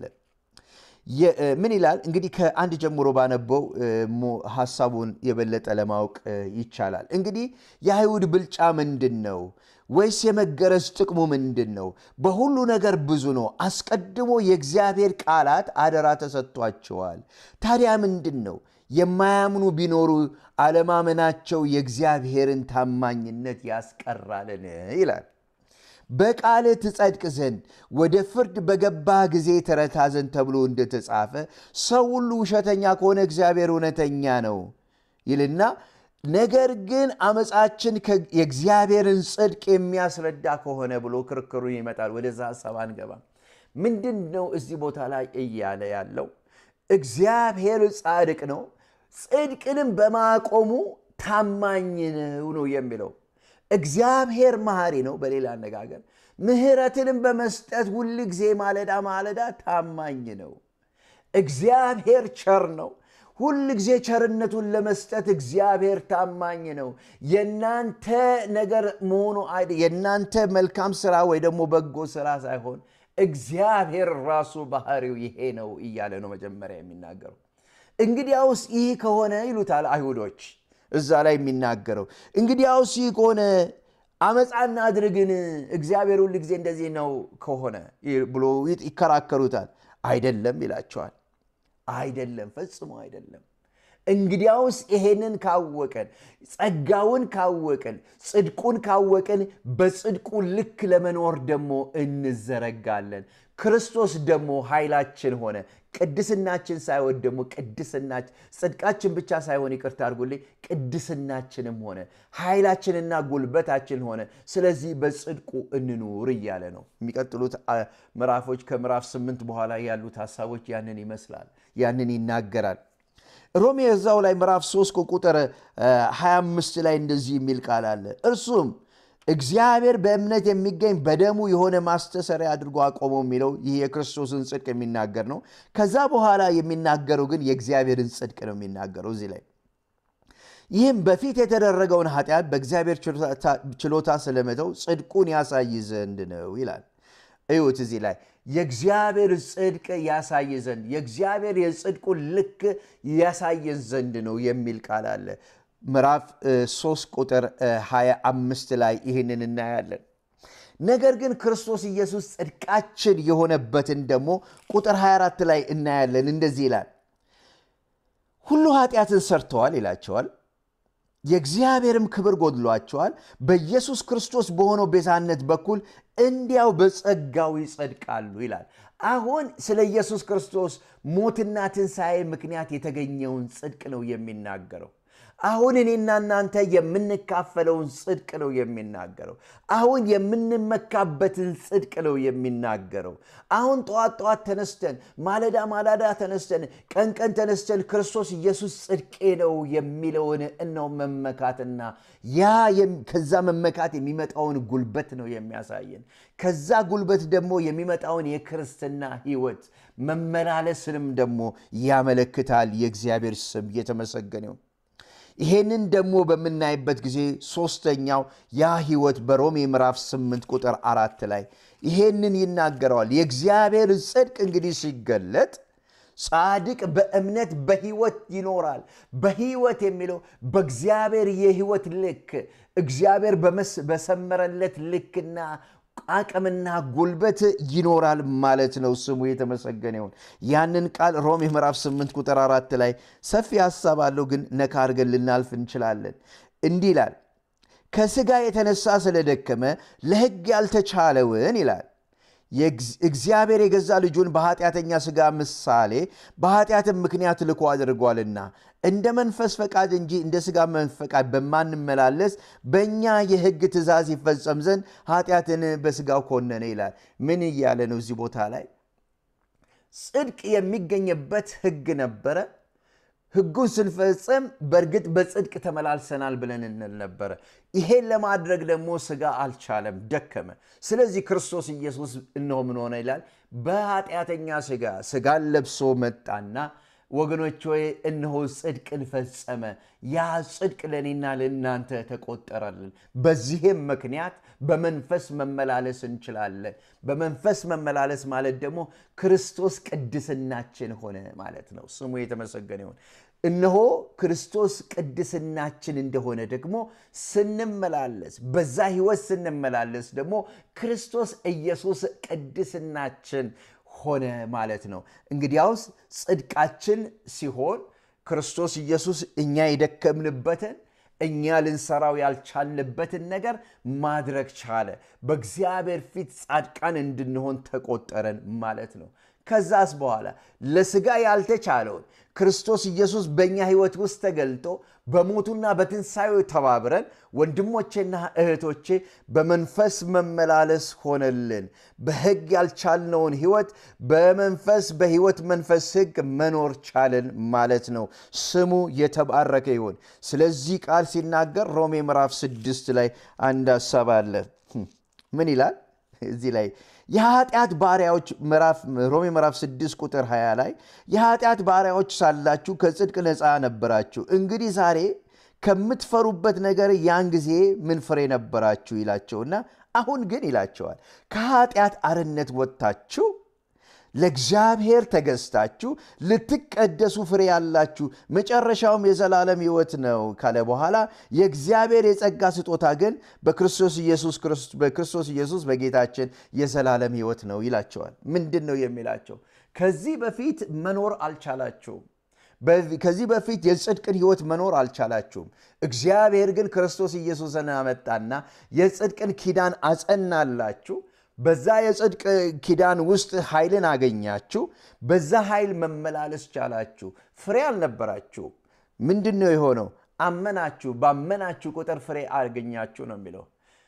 ምን ይላል እንግዲህ ከአንድ ጀምሮ ባነበው ሐሳቡን የበለጠ ለማወቅ ይቻላል። እንግዲህ የአይሁድ ብልጫ ምንድን ነው? ወይስ የመገረዝ ጥቅሙ ምንድን ነው? በሁሉ ነገር ብዙ ነው። አስቀድሞ የእግዚአብሔር ቃላት አደራ ተሰጥቷቸዋል። ታዲያ ምንድን ነው? የማያምኑ ቢኖሩ አለማመናቸው የእግዚአብሔርን ታማኝነት ያስቀራልን ይላል። በቃልህ ትጸድቅ ዘንድ ወደ ፍርድ በገባህ ጊዜ ተረታ ዘንድ ተብሎ እንደተጻፈ ሰው ሁሉ ውሸተኛ ከሆነ እግዚአብሔር እውነተኛ ነው ይልና ነገር ግን አመፃችን የእግዚአብሔርን ጽድቅ የሚያስረዳ ከሆነ ብሎ ክርክሩን ይመጣል። ወደዛ ሀሳብ አንገባም። ምንድን ነው እዚህ ቦታ ላይ እያለ ያለው? እግዚአብሔር ጻድቅ ነው፣ ጽድቅንም በማቆሙ ታማኝ ነው ነው የሚለው። እግዚአብሔር መሐሪ ነው። በሌላ አነጋገር ምሕረትንም በመስጠት ሁል ጊዜ ማለዳ ማለዳ ታማኝ ነው። እግዚአብሔር ቸር ነው። ሁል ጊዜ ቸርነቱን ለመስጠት እግዚአብሔር ታማኝ ነው። የናንተ ነገር መሆኑ የናንተ መልካም ስራ ወይ ደግሞ በጎ ስራ ሳይሆን እግዚአብሔር ራሱ ባህሪው ይሄ ነው እያለ ነው መጀመሪያ የሚናገረው። እንግዲያውስ ይህ ከሆነ ይሉታል አይሁዶች እዛ ላይ የሚናገረው እንግዲያውስ ይህ ከሆነ አመፃና አድርግን እግዚአብሔር ሁል ጊዜ እንደዚህ ነው ከሆነ ብሎ ይከራከሩታል። አይደለም ይላቸዋል። አይደለም፣ ፈጽሞ አይደለም። እንግዲያውስ ይሄንን ካወቀን ጸጋውን ካወቅን ጽድቁን ካወቅን በጽድቁ ልክ ለመኖር ደግሞ እንዘረጋለን። ክርስቶስ ደግሞ ኃይላችን ሆነ። ቅድስናችን ሳይሆን ደግሞ ቅድስናችን ጽድቃችን ብቻ ሳይሆን ይቅርታ አድርጉልኝ፣ ቅድስናችንም ሆነ ኃይላችንና ጉልበታችን ሆነ። ስለዚህ በጽድቁ እንኑር እያለ ነው። የሚቀጥሉት ምዕራፎች ከምዕራፍ ስምንት በኋላ ያሉት ሀሳቦች ያንን ይመስላል፣ ያንን ይናገራል። ሮሜ እዛው ላይ ምዕራፍ 3 ቁጥር 25 ላይ እንደዚህ የሚል ቃል አለ። እርሱም እግዚአብሔር በእምነት የሚገኝ በደሙ የሆነ ማስተሰሪያ አድርጎ አቆመው የሚለው ይህ የክርስቶስን ጽድቅ የሚናገር ነው። ከዛ በኋላ የሚናገረው ግን የእግዚአብሔርን ጽድቅ ነው የሚናገረው እዚህ ላይ ይህም በፊት የተደረገውን ኃጢአት በእግዚአብሔር ችሎታ ስለመተው ጽድቁን ያሳይ ዘንድ ነው ይላል። እዩት እዚህ ላይ የእግዚአብሔር ጽድቅ ያሳይ ዘንድ የእግዚአብሔር የጽድቁን ልክ ያሳየን ዘንድ ነው የሚል ቃል አለ። ምዕራፍ 3 ቁጥር 25 ላይ ይህንን እናያለን። ነገር ግን ክርስቶስ ኢየሱስ ጽድቃችን የሆነበትን ደግሞ ቁጥር 24 ላይ እናያለን። እንደዚህ ይላል፣ ሁሉ ኃጢአትን ሰርተዋል ይላቸዋል የእግዚአብሔርም ክብር ጎድሏቸዋል። በኢየሱስ ክርስቶስ በሆነው ቤዛነት በኩል እንዲያው በጸጋው ይጸድቃሉ ይላል። አሁን ስለ ኢየሱስ ክርስቶስ ሞትና ትንሣኤ ምክንያት የተገኘውን ጽድቅ ነው የሚናገረው። አሁን እኔና እናንተ የምንካፈለውን ጽድቅ ነው የሚናገረው። አሁን የምንመካበትን ጽድቅ ነው የሚናገረው። አሁን ጠዋት ጠዋት ተነስተን ማለዳ ማላዳ ተነስተን ቀን ቀን ተነስተን ክርስቶስ ኢየሱስ ጽድቄ ነው የሚለውን እነው መመካትና ያ ከዛ መመካት የሚመጣውን ጉልበት ነው የሚያሳየን። ከዛ ጉልበት ደግሞ የሚመጣውን የክርስትና ሕይወት መመላለስንም ደግሞ ያመለክታል። የእግዚአብሔር ስም የተመሰገነው። ይሄንን ደግሞ በምናይበት ጊዜ ሶስተኛው ያ ህይወት በሮሜ ምዕራፍ 8 ቁጥር አራት ላይ ይሄንን ይናገረዋል። የእግዚአብሔር ጽድቅ እንግዲህ ሲገለጥ ጻድቅ በእምነት በህይወት ይኖራል። በህይወት የሚለው በእግዚአብሔር የህይወት ልክ እግዚአብሔር በሰመረለት ልክና አቅምና ጉልበት ይኖራል ማለት ነው። ስሙ የተመሰገነ ይሁን። ያንን ቃል ሮሜ ምዕራፍ 8 ቁጥር አራት ላይ ሰፊ ሀሳብ አለው፣ ግን ነካ አድርገን ልናልፍ እንችላለን። እንዲህ ይላል፣ ከስጋ የተነሳ ስለደከመ ለሕግ ያልተቻለውን ይላል እግዚአብሔር የገዛ ልጁን በኃጢአተኛ ሥጋ ምሳሌ በኃጢአትም ምክንያት ልኮ አድርጓልና እንደ መንፈስ ፈቃድ እንጂ እንደ ሥጋ ፈቃድ በማንመላለስ በእኛ የሕግ ትእዛዝ ይፈጸም ዘንድ ኃጢአትን በሥጋው ኮነነ ይላል። ምን እያለ ነው እዚህ ቦታ ላይ? ጽድቅ የሚገኝበት ሕግ ነበረ። ሕጉን ስንፈጽም በእርግጥ በጽድቅ ተመላልሰናል ብለን እንል ነበረ። ይሄን ለማድረግ ደግሞ ሥጋ አልቻለም፣ ደከመ። ስለዚህ ክርስቶስ ኢየሱስ እነሆ ምን ሆነ ይላል? በኃጢአተኛ ሥጋ ሥጋን ለብሶ መጣና ወገኖች ሆይ እነሆ ጽድቅን ፈጸመ። ያ ጽድቅ ለእኔና ለእናንተ ተቆጠረልን። በዚህም ምክንያት በመንፈስ መመላለስ እንችላለን። በመንፈስ መመላለስ ማለት ደግሞ ክርስቶስ ቅድስናችን ሆነ ማለት ነው። ስሙ የተመሰገነ ይሁን። እነሆ ክርስቶስ ቅድስናችን እንደሆነ ደግሞ ስንመላለስ፣ በዛ ህይወት ስንመላለስ ደግሞ ክርስቶስ ኢየሱስ ቅድስናችን ሆነ ማለት ነው። እንግዲያውስ ጽድቃችን ሲሆን ክርስቶስ ኢየሱስ እኛ የደከምንበትን እኛ ልንሰራው ያልቻልንበትን ነገር ማድረግ ቻለ። በእግዚአብሔር ፊት ጻድቃን እንድንሆን ተቆጠረን ማለት ነው። ከዛስ በኋላ ለስጋ ያልተቻለውን ክርስቶስ ኢየሱስ በእኛ ሕይወት ውስጥ ተገልጦ በሞቱና በትንሣኤው ተባብረን ወንድሞቼና እህቶቼ በመንፈስ መመላለስ ሆነልን። በሕግ ያልቻልነውን ሕይወት በመንፈስ በሕይወት መንፈስ ሕግ መኖር ቻለን ማለት ነው። ስሙ የተባረከ ይሁን። ስለዚህ ቃል ሲናገር ሮሜ ምዕራፍ ስድስት ላይ አንድ ሀሳብ አለ። ምን ይላል እዚህ ላይ የኃጢአት ባሪያዎች ሮሜ ምዕራፍ 6 ቁጥር 20 ላይ የኃጢአት ባሪያዎች ሳላችሁ ከጽድቅ ነፃ ነበራችሁ። እንግዲህ ዛሬ ከምትፈሩበት ነገር ያን ጊዜ ምን ፍሬ ነበራችሁ ይላቸውና አሁን ግን ይላቸዋል ከኃጢአት አርነት ወጥታችሁ ለእግዚአብሔር ተገዝታችሁ ልትቀደሱ ፍሬ ያላችሁ መጨረሻውም የዘላለም ሕይወት ነው ካለ በኋላ የእግዚአብሔር የጸጋ ስጦታ ግን በክርስቶስ ኢየሱስ በክርስቶስ ኢየሱስ በጌታችን የዘላለም ሕይወት ነው ይላቸዋል። ምንድን ነው የሚላቸው? ከዚህ በፊት መኖር አልቻላችሁም። ከዚህ በፊት የጽድቅን ሕይወት መኖር አልቻላችሁም። እግዚአብሔር ግን ክርስቶስ ኢየሱስን አመጣና የጽድቅን ኪዳን አጸናላችሁ። በዛ የጽድቅ ኪዳን ውስጥ ኃይልን አገኛችሁ። በዛ ኃይል መመላለስ ቻላችሁ። ፍሬ አልነበራችሁ። ምንድን ነው የሆነው? አመናችሁ። ባመናችሁ ቁጥር ፍሬ አገኛችሁ ነው የሚለው።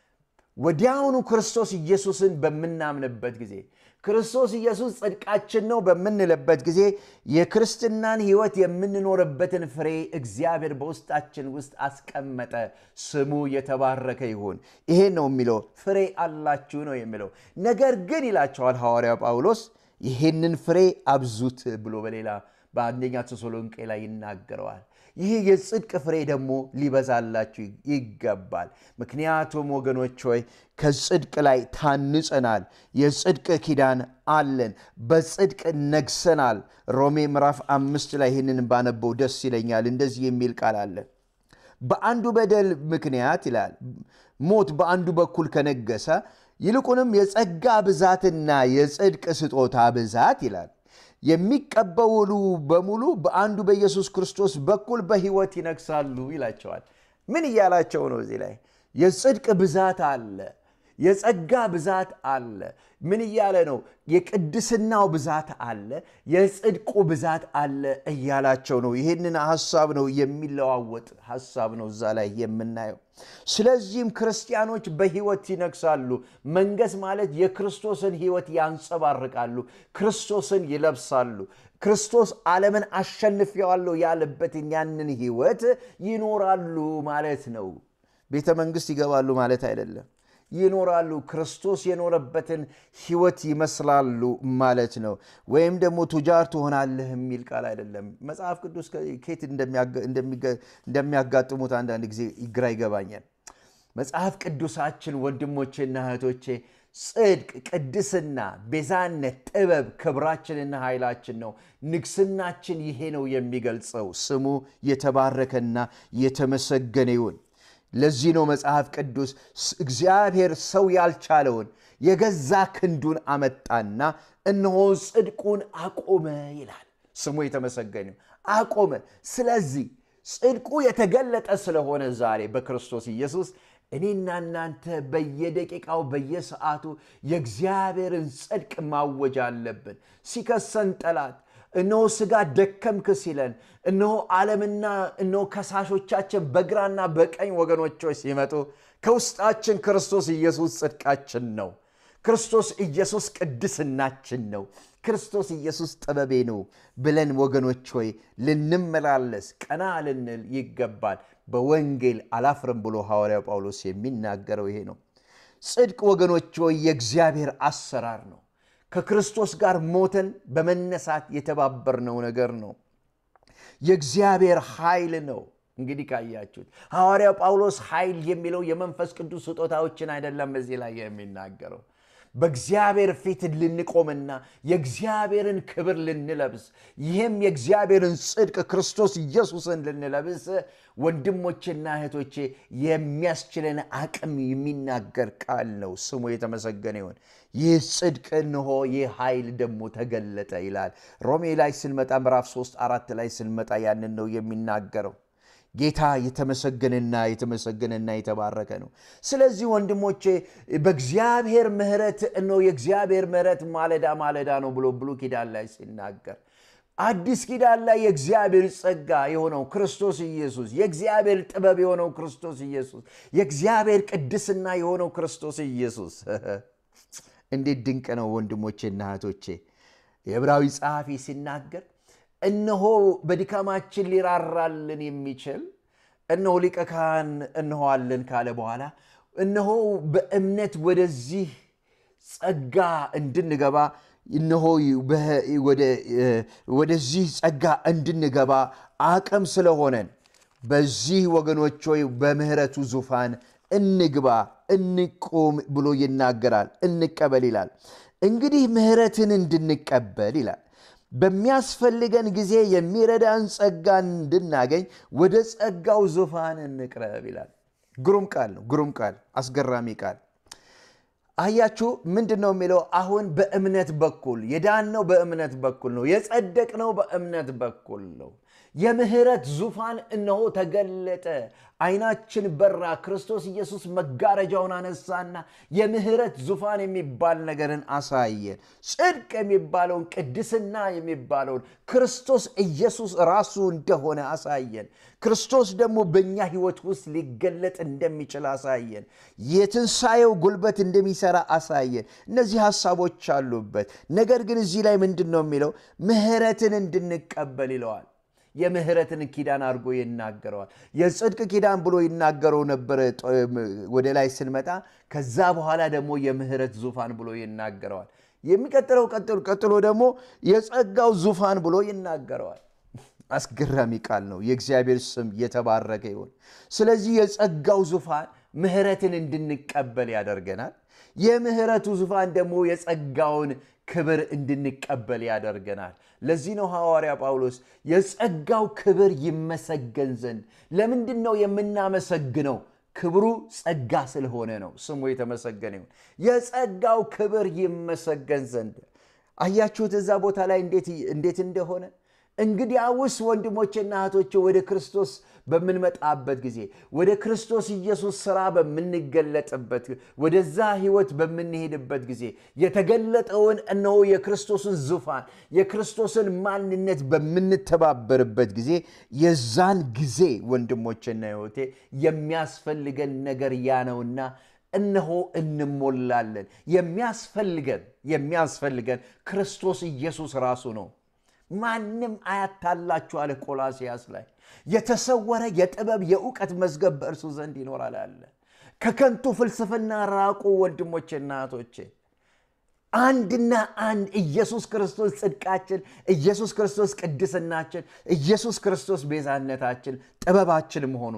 ወዲያውኑ ክርስቶስ ኢየሱስን በምናምንበት ጊዜ ክርስቶስ ኢየሱስ ጽድቃችን ነው በምንልበት ጊዜ የክርስትናን ሕይወት የምንኖርበትን ፍሬ እግዚአብሔር በውስጣችን ውስጥ አስቀመጠ። ስሙ የተባረከ ይሁን። ይሄ ነው የሚለው ፍሬ አላችሁ ነው የሚለው። ነገር ግን ይላቸዋል ሐዋርያው ጳውሎስ ይሄንን ፍሬ አብዙት ብሎ በሌላ በአንደኛ ተሰሎንቄ ላይ ይናገረዋል። ይህ የጽድቅ ፍሬ ደግሞ ሊበዛላችሁ ይገባል። ምክንያቱም ወገኖች ሆይ ከጽድቅ ላይ ታንጸናል። የጽድቅ ኪዳን አለን። በጽድቅ ነግሰናል። ሮሜ ምዕራፍ አምስት ላይ ይህንን ባነበው ደስ ይለኛል። እንደዚህ የሚል ቃል አለ። በአንዱ በደል ምክንያት ይላል ሞት በአንዱ በኩል ከነገሰ ይልቁንም የጸጋ ብዛትና የጽድቅ ስጦታ ብዛት ይላል የሚቀበሉ በሙሉ በአንዱ በኢየሱስ ክርስቶስ በኩል በሕይወት ይነግሳሉ ይላቸዋል። ምን እያላቸው ነው? እዚህ ላይ የጽድቅ ብዛት አለ፣ የጸጋ ብዛት አለ። ምን እያለ ነው? የቅድስናው ብዛት አለ፣ የጽድቁ ብዛት አለ እያላቸው ነው። ይህንን ሀሳብ ነው የሚለዋወጥ ሀሳብ ነው እዛ ላይ የምናየው። ስለዚህም ክርስቲያኖች በሕይወት ይነግሳሉ። መንገስ ማለት የክርስቶስን ሕይወት ያንጸባርቃሉ፣ ክርስቶስን ይለብሳሉ። ክርስቶስ ዓለምን አሸንፌዋለሁ ያለበትን ያንን ሕይወት ይኖራሉ ማለት ነው። ቤተ መንግሥት ይገባሉ ማለት አይደለም። ይኖራሉ። ክርስቶስ የኖረበትን ሕይወት ይመስላሉ ማለት ነው። ወይም ደግሞ ቱጃር ትሆናለህ የሚል ቃል አይደለም። መጽሐፍ ቅዱስ ከየት እንደሚያጋጥሙት አንዳንድ ጊዜ ግራ ይገባኛል። መጽሐፍ ቅዱሳችን ወንድሞቼና እህቶቼ ጽድቅ፣ ቅድስና፣ ቤዛነት፣ ጥበብ ክብራችንና ኃይላችን ነው። ንግስናችን ይሄ ነው የሚገልጸው። ስሙ የተባረከና የተመሰገነ ይሁን። ለዚህ ነው መጽሐፍ ቅዱስ እግዚአብሔር ሰው ያልቻለውን የገዛ ክንዱን አመጣና እነሆ ጽድቁን አቆመ ይላል። ስሙ የተመሰገነ አቆመ። ስለዚህ ጽድቁ የተገለጠ ስለሆነ ዛሬ በክርስቶስ ኢየሱስ እኔና እናንተ በየደቂቃው በየሰዓቱ የእግዚአብሔርን ጽድቅ ማወጅ አለብን። ሲከሰን ጠላት እነሆ ሥጋ ደከምክ ሲለን እነሆ ዓለምና እነሆ ከሳሾቻችን በግራና በቀኝ ወገኖቾች ሲመጡ ከውስጣችን ክርስቶስ ኢየሱስ ጽድቃችን ነው። ክርስቶስ ኢየሱስ ቅድስናችን ነው። ክርስቶስ ኢየሱስ ጥበቤ ነው ብለን ወገኖች ሆይ ልንመላለስ ቀና ልንል ይገባል። በወንጌል አላፍርም ብሎ ሐዋርያው ጳውሎስ የሚናገረው ይሄ ነው። ጽድቅ ወገኖች ሆይ የእግዚአብሔር አሰራር ነው። ከክርስቶስ ጋር ሞተን በመነሳት የተባበርነው ነገር ነው። የእግዚአብሔር ኃይል ነው። እንግዲህ ካያችሁት ሐዋርያው ጳውሎስ ኃይል የሚለው የመንፈስ ቅዱስ ስጦታዎችን አይደለም እዚህ ላይ የሚናገረው በእግዚአብሔር ፊት ልንቆምና የእግዚአብሔርን ክብር ልንለብስ ይህም የእግዚአብሔርን ጽድቅ ክርስቶስ ኢየሱስን ልንለብስ ወንድሞቼና እህቶቼ የሚያስችለን አቅም የሚናገር ቃል ነው። ስሙ የተመሰገነ ይሁን። ይህ ጽድቅ እንሆ ይህ ኃይል ደግሞ ተገለጠ ይላል። ሮሜ ላይ ስንመጣ ምዕራፍ 3 አራት ላይ ስንመጣ ያንን ነው የሚናገረው። ጌታ የተመሰገነና የተመሰገነና የተባረከ ነው። ስለዚህ ወንድሞቼ በእግዚአብሔር ምሕረት ነው የእግዚአብሔር ምሕረት ማለዳ ማለዳ ነው ብሎ ብሉይ ኪዳን ላይ ሲናገር አዲስ ኪዳን ላይ የእግዚአብሔር ጸጋ የሆነው ክርስቶስ ኢየሱስ፣ የእግዚአብሔር ጥበብ የሆነው ክርስቶስ ኢየሱስ፣ የእግዚአብሔር ቅድስና የሆነው ክርስቶስ ኢየሱስ እንዴት ድንቅ ነው ወንድሞቼና እህቶቼ። የዕብራዊ ጸሐፊ ሲናገር እነሆ በድካማችን ሊራራልን የሚችል እነሆ ሊቀ ካህን እንሆዋለን ካለ በኋላ እነሆ በእምነት ወደዚህ ጸጋ እንድንገባ እነሆ ወደዚህ ጸጋ እንድንገባ አቅም ስለሆነን በዚህ ወገኖች ሆይ በምህረቱ ዙፋን እንግባ እንቁም ብሎ ይናገራል። እንቀበል ይላል። እንግዲህ ምህረትን እንድንቀበል ይላል በሚያስፈልገን ጊዜ የሚረዳን ጸጋ እንድናገኝ ወደ ጸጋው ዙፋን እንቅረብ ይላል። ግሩም ቃል ነው። ግሩም ቃል፣ አስገራሚ ቃል። አያችሁ ምንድን ነው የሚለው? አሁን በእምነት በኩል የዳነው በእምነት በኩል ነው። የጸደቅነው በእምነት በኩል ነው። የምህረት ዙፋን እነሆ ተገለጠ። አይናችን በራ። ክርስቶስ ኢየሱስ መጋረጃውን አነሳና የምህረት ዙፋን የሚባል ነገርን አሳየን። ጽድቅ የሚባለውን ቅድስና የሚባለውን ክርስቶስ ኢየሱስ ራሱ እንደሆነ አሳየን። ክርስቶስ ደግሞ በእኛ ሕይወት ውስጥ ሊገለጥ እንደሚችል አሳየን። የትንሣኤው ጉልበት እንደሚሰራ አሳየን። እነዚህ ሀሳቦች አሉበት። ነገር ግን እዚህ ላይ ምንድን ነው የሚለው? ምህረትን እንድንቀበል ይለዋል። የምህረትን ኪዳን አድርጎ ይናገረዋል። የጽድቅ ኪዳን ብሎ ይናገረው ነበረ ወደ ላይ ስንመጣ። ከዛ በኋላ ደግሞ የምህረት ዙፋን ብሎ ይናገረዋል። የሚቀጥለው ቀጥሎ ደግሞ የጸጋው ዙፋን ብሎ ይናገረዋል። አስገራሚ ቃል ነው። የእግዚአብሔር ስም የተባረከ ይሁን። ስለዚህ የጸጋው ዙፋን ምህረትን እንድንቀበል ያደርገናል። የምህረቱ ዙፋን ደግሞ የጸጋውን ክብር እንድንቀበል ያደርገናል። ለዚህ ነው ሐዋርያ ጳውሎስ የጸጋው ክብር ይመሰገን ዘንድ። ለምንድን ነው የምናመሰግነው? ክብሩ ጸጋ ስለሆነ ነው። ስሙ የተመሰገነ ይሁን። የጸጋው ክብር ይመሰገን ዘንድ። አያችሁት እዛ ቦታ ላይ እንዴት እንደሆነ። እንግዲያውስ ወንድሞቼና እህቶቼ ወደ ክርስቶስ በምንመጣበት ጊዜ ወደ ክርስቶስ ኢየሱስ ሥራ በምንገለጥበት ወደዛ ሕይወት በምንሄድበት ጊዜ የተገለጠውን እነሆ የክርስቶስን ዙፋን የክርስቶስን ማንነት በምንተባበርበት ጊዜ የዛን ጊዜ ወንድሞቼና ሕይወቴ የሚያስፈልገን ነገር ያ ነውና እነሆ እንሞላለን። የሚያስፈልገን የሚያስፈልገን ክርስቶስ ኢየሱስ ራሱ ነው። ማንም አያታላችሁ አለ ቆላሲያስ ላይ የተሰወረ የጥበብ የእውቀት መዝገብ በእርሱ ዘንድ ይኖራል አለ። ከከንቱ ፍልስፍና ራቁ ወንድሞቼና እህቶቼ። አንድና አንድ ኢየሱስ ክርስቶስ ጽድቃችን፣ ኢየሱስ ክርስቶስ ቅድስናችን፣ ኢየሱስ ክርስቶስ ቤዛነታችን፣ ጥበባችን መሆኑ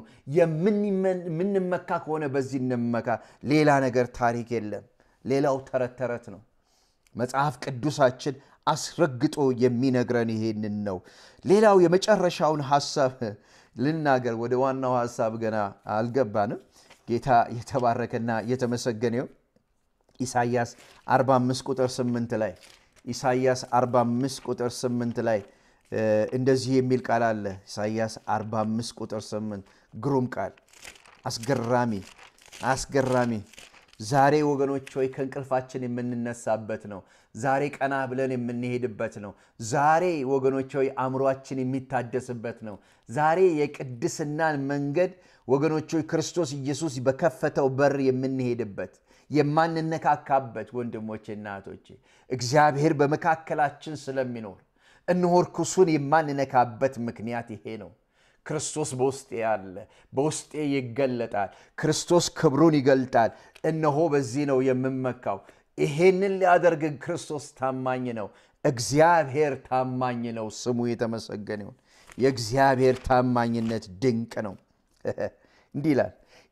የምንመካ ከሆነ በዚህ እንመካ። ሌላ ነገር ታሪክ የለም። ሌላው ተረት ተረት ነው። መጽሐፍ ቅዱሳችን አስረግጦ የሚነግረን ይሄንን ነው። ሌላው የመጨረሻውን ሐሳብ ልናገር። ወደ ዋናው ሐሳብ ገና አልገባንም። ጌታ የተባረከና የተመሰገነው ኢሳይያስ 45 ቁጥር 8 ላይ ኢሳይያስ 45 ቁጥር 8 ላይ እንደዚህ የሚል ቃል አለ። ኢሳይያስ 45 ቁጥር 8 ግሩም ቃል፣ አስገራሚ አስገራሚ ዛሬ ወገኖች ሆይ ከእንቅልፋችን የምንነሳበት ነው። ዛሬ ቀና ብለን የምንሄድበት ነው። ዛሬ ወገኖች ሆይ አእምሯችን የሚታደስበት ነው። ዛሬ የቅድስናን መንገድ ወገኖች ሆይ ክርስቶስ ኢየሱስ በከፈተው በር የምንሄድበት የማንነካካበት ወንድሞቼና እህቶቼ እግዚአብሔር በመካከላችን ስለሚኖር እነሆ ርኩሱን የማንነካበት ምክንያት ይሄ ነው። ክርስቶስ በውስጤ አለ፣ በውስጤ ይገለጣል። ክርስቶስ ክብሩን ይገልጣል። እነሆ በዚህ ነው የምመካው። ይሄንን ሊያደርግ ክርስቶስ ታማኝ ነው። እግዚአብሔር ታማኝ ነው። ስሙ የተመሰገነ ይሁን። የእግዚአብሔር ታማኝነት ድንቅ ነው። እንዲህ ይላል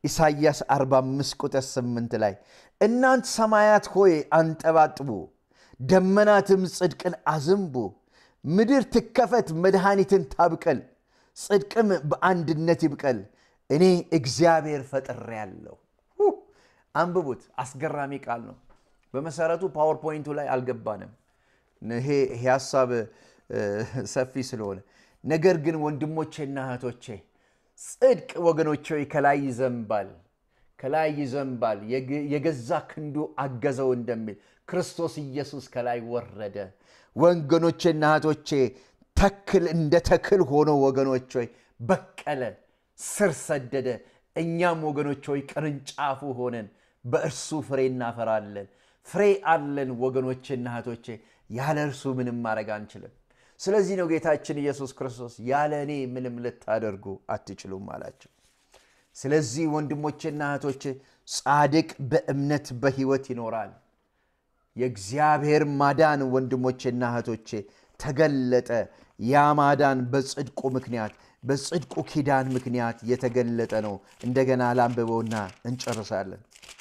ኢሳይያስ 45 ቁጥር 8 ላይ እናንት ሰማያት ሆይ አንጠባጥቡ፣ ደመናትም ጽድቅን አዝንቡ፣ ምድር ትከፈት፣ መድኃኒትን ታብቀል፣ ጽድቅም በአንድነት ይብቀል፣ እኔ እግዚአብሔር ፈጥሬአለሁ። አንብቡት። አስገራሚ ቃል ነው። በመሰረቱ ፓወርፖይንቱ ላይ አልገባንም። ይሄ ሀሳብ ሰፊ ስለሆነ ነገር ግን ወንድሞቼና እህቶቼ ጽድቅ ወገኖቼ ከላይ ይዘንባል፣ ከላይ ይዘንባል። የገዛ ክንዱ አገዘው እንደሚል ክርስቶስ ኢየሱስ ከላይ ወረደ። ወገኖቼና እህቶቼ ተክል እንደ ተክል ሆኖ ወገኖች ሆይ በቀለ፣ ስር ሰደደ። እኛም ወገኖች ሆይ ቅርንጫፉ ሆነን በእርሱ ፍሬ እናፈራለን። ፍሬ አለን ወገኖቼና እህቶቼ። ያለ እርሱ ምንም ማድረግ አንችልም። ስለዚህ ነው ጌታችን ኢየሱስ ክርስቶስ ያለ እኔ ምንም ልታደርጉ አትችሉም አላቸው። ስለዚህ ወንድሞቼና እህቶቼ ጻድቅ በእምነት በሕይወት ይኖራል። የእግዚአብሔር ማዳን ወንድሞቼና እህቶቼ ተገለጠ። ያ ማዳን በጽድቁ ምክንያት በጽድቁ ኪዳን ምክንያት የተገለጠ ነው። እንደገና ላንብበውና እንጨርሳለን።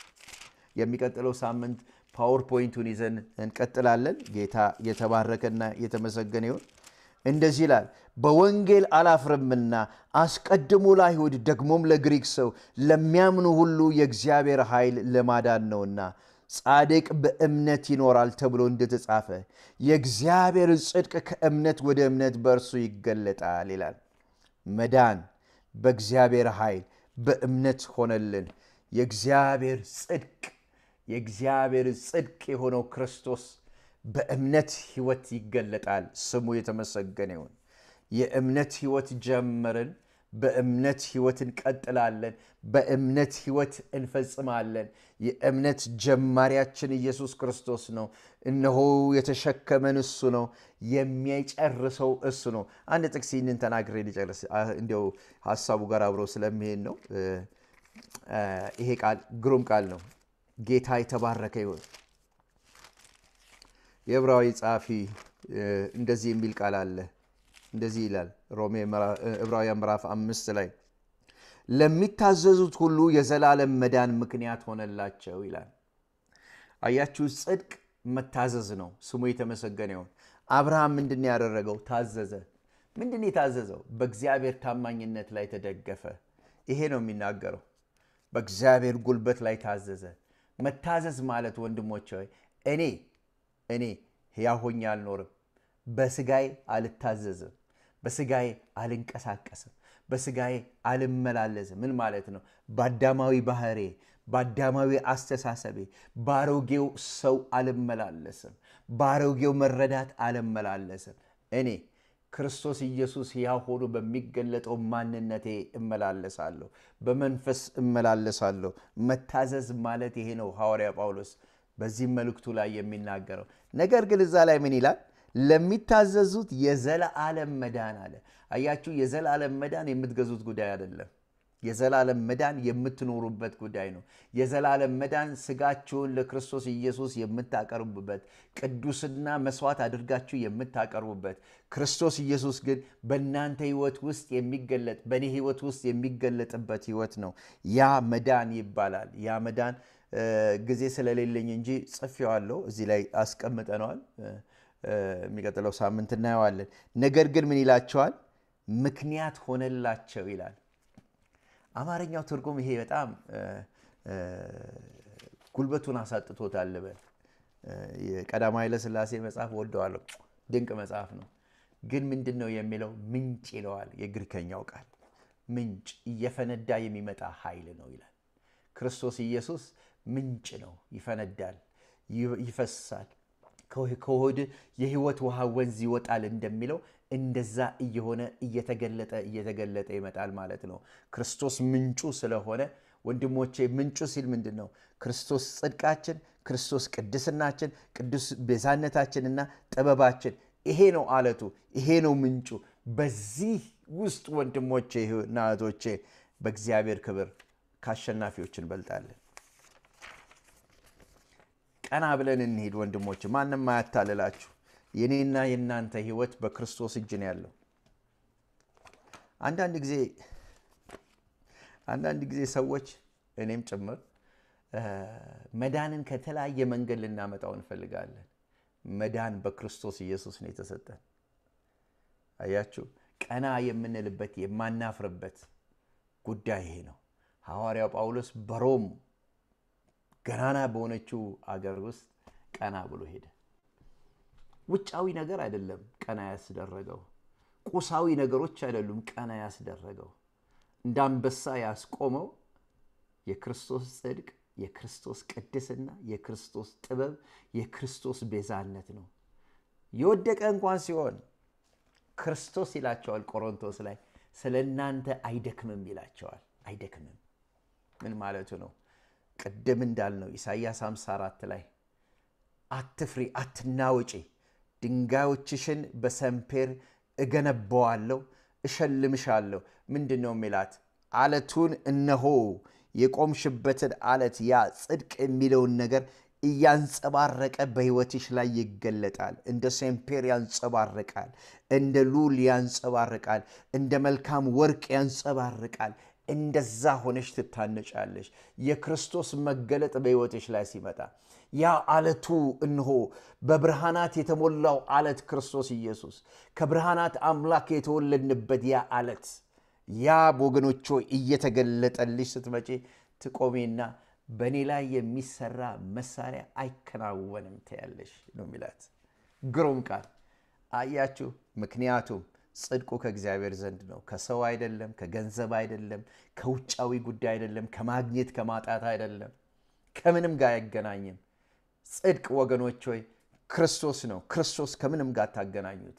የሚቀጥለው ሳምንት ፓወርፖይንቱን ይዘን እንቀጥላለን። ጌታ የተባረከና የተመሰገነ ይሁን። እንደዚህ ይላል፣ በወንጌል አላፍርምና አስቀድሞ ለአይሁድ ደግሞም ለግሪክ ሰው ለሚያምኑ ሁሉ የእግዚአብሔር ኃይል ለማዳን ነውና ጻድቅ በእምነት ይኖራል ተብሎ እንደተጻፈ የእግዚአብሔር ጽድቅ ከእምነት ወደ እምነት በእርሱ ይገለጣል ይላል። መዳን በእግዚአብሔር ኃይል በእምነት ሆነልን። የእግዚአብሔር ጽድቅ የእግዚአብሔር ጽድቅ የሆነው ክርስቶስ በእምነት ሕይወት ይገለጣል። ስሙ የተመሰገነ ይሁን። የእምነት ሕይወት ጀመርን። በእምነት ሕይወት እንቀጥላለን። በእምነት ሕይወት እንፈጽማለን። የእምነት ጀማሪያችን ኢየሱስ ክርስቶስ ነው። እነሆ የተሸከመን እሱ ነው። የሚጨርሰው እሱ ነው። አንድ ጥቅስ ይህንን ተናግሬ ሊጨርስ እንዲያው ሀሳቡ ጋር አብሮ ስለሚሄድ ነው። ይሄ ቃል ግሩም ቃል ነው። ጌታ የተባረከ ይሁን። የዕብራዊ ጸሐፊ እንደዚህ የሚል ቃል አለ። እንደዚህ ይላል ሮሜ ዕብራውያን ምዕራፍ አምስት ላይ ለሚታዘዙት ሁሉ የዘላለም መዳን ምክንያት ሆነላቸው ይላል። አያችሁ፣ ጽድቅ መታዘዝ ነው። ስሙ የተመሰገነ ይሁን። አብርሃም ምንድን ያደረገው? ታዘዘ። ምንድን የታዘዘው? በእግዚአብሔር ታማኝነት ላይ ተደገፈ። ይሄ ነው የሚናገረው። በእግዚአብሔር ጉልበት ላይ ታዘዘ። መታዘዝ ማለት ወንድሞች ሆይ እኔ እኔ ሕያው ሆኜ አልኖርም፣ በስጋዬ አልታዘዝም፣ በስጋዬ አልንቀሳቀስም፣ በስጋዬ አልመላለስም። ምን ማለት ነው? በአዳማዊ ባህሬ፣ በአዳማዊ አስተሳሰቤ፣ በአሮጌው ሰው አልመላለስም፣ በአሮጌው መረዳት አልመላለስም። እኔ ክርስቶስ ኢየሱስ ሕያው ሆኖ በሚገለጠው ማንነቴ እመላለሳለሁ፣ በመንፈስ እመላለሳለሁ። መታዘዝ ማለት ይሄ ነው ሐዋርያ ጳውሎስ በዚህ መልእክቱ ላይ የሚናገረው ነገር ግን እዛ ላይ ምን ይላል? ለሚታዘዙት የዘላለም መዳን አለ። አያችሁ፣ የዘላለም መዳን የምትገዙት ጉዳይ አይደለም። የዘላለም መዳን የምትኖሩበት ጉዳይ ነው። የዘላለም መዳን ስጋችሁን ለክርስቶስ ኢየሱስ የምታቀርቡበት ቅዱስና መስዋዕት አድርጋችሁ የምታቀርቡበት ክርስቶስ ኢየሱስ ግን በእናንተ ሕይወት ውስጥ የሚገለጥ በእኔ ሕይወት ውስጥ የሚገለጥበት ሕይወት ነው። ያ መዳን ይባላል። ያ መዳን ጊዜ ስለሌለኝ እንጂ ጽፌዋለሁ። እዚህ ላይ አስቀምጠነዋል። የሚቀጥለው ሳምንት እናየዋለን። ነገር ግን ምን ይላቸዋል? ምክንያት ሆነላቸው ይላል። አማርኛው ትርጉም ይሄ በጣም ጉልበቱን አሳጥቶታል ልበል። የቀዳማዊ ኃይለሥላሴ መጽሐፍ ወደዋለሁ። ድንቅ መጽሐፍ ነው። ግን ምንድን ነው የሚለው? ምንጭ ይለዋል። የግሪከኛው ቃል ምንጭ፣ እየፈነዳ የሚመጣ ኃይል ነው ይላል። ክርስቶስ ኢየሱስ ምንጭ ነው። ይፈነዳል፣ ይፈሳል። ከሆድ የሕይወት ውሃ ወንዝ ይወጣል እንደሚለው እንደዛ እየሆነ እየተገለጠ እየተገለጠ ይመጣል ማለት ነው። ክርስቶስ ምንጩ ስለሆነ ወንድሞቼ፣ ምንጩ ሲል ምንድን ነው? ክርስቶስ ጽድቃችን፣ ክርስቶስ ቅድስናችን፣ ቅዱስ ቤዛነታችንና ጥበባችን። ይሄ ነው አለቱ፣ ይሄ ነው ምንጩ። በዚህ ውስጥ ወንድሞቼ እና እህቶቼ በእግዚአብሔር ክብር ከአሸናፊዎች እንበልጣለን። ቀና ብለን እንሂድ ወንድሞች፣ ማንም አያታልላችሁ። የኔና የእናንተ ህይወት በክርስቶስ እጅ ነው ያለው። አንዳንድ ጊዜ አንዳንድ ጊዜ ሰዎች እኔም ጭምር መዳንን ከተለያየ መንገድ ልናመጣው እንፈልጋለን። መዳን በክርስቶስ ኢየሱስ ነው የተሰጠን። አያችሁ፣ ቀና የምንልበት የማናፍርበት ጉዳይ ይሄ ነው። ሐዋርያው ጳውሎስ በሮም ገናና በሆነችው አገር ውስጥ ቀና ብሎ ሄደ። ውጫዊ ነገር አይደለም ቀና ያስደረገው፣ ቁሳዊ ነገሮች አይደሉም ቀና ያስደረገው። እንደ አንበሳ ያስቆመው የክርስቶስ ጽድቅ፣ የክርስቶስ ቅድስና፣ የክርስቶስ ጥበብ፣ የክርስቶስ ቤዛነት ነው። የወደቀ እንኳን ሲሆን ክርስቶስ ይላቸዋል ቆሮንቶስ ላይ ስለ እናንተ አይደክምም ይላቸዋል። አይደክምም ምን ማለቱ ነው? ቅድም እንዳልነው ኢሳይያስ 54 ላይ አትፍሪ፣ አትናወጪ፣ ድንጋዮችሽን በሰንፔር እገነባዋለሁ፣ እሸልምሻለሁ። ምንድን ነው የሚላት? አለቱን እነሆ የቆምሽበትን አለት ያ ጽድቅ የሚለውን ነገር እያንጸባረቀ በሕይወትሽ ላይ ይገለጣል። እንደ ሴምፔር ያንጸባርቃል፣ እንደ ሉል ያንጸባርቃል፣ እንደ መልካም ወርቅ ያንጸባርቃል። እንደዛ ሆነሽ ትታነጫለሽ። የክርስቶስ መገለጥ በሕይወትሽ ላይ ሲመጣ ያ አለቱ እንሆ በብርሃናት የተሞላው አለት ክርስቶስ ኢየሱስ ከብርሃናት አምላክ የተወለድንበት ያ አለት ያ ወገኖች እየተገለጠልሽ ስትመጪ ትቆሜና በእኔ ላይ የሚሰራ መሳሪያ አይከናወንም ትያለሽ ነው የሚላት። ግሩም ቃል አያችሁ። ምክንያቱም ጽድቁ ከእግዚአብሔር ዘንድ ነው፣ ከሰው አይደለም፣ ከገንዘብ አይደለም፣ ከውጫዊ ጉዳይ አይደለም፣ ከማግኘት ከማጣት አይደለም፣ ከምንም ጋር አይገናኝም። ጽድቅ ወገኖች ሆይ ክርስቶስ ነው። ክርስቶስ ከምንም ጋር ታገናኙት።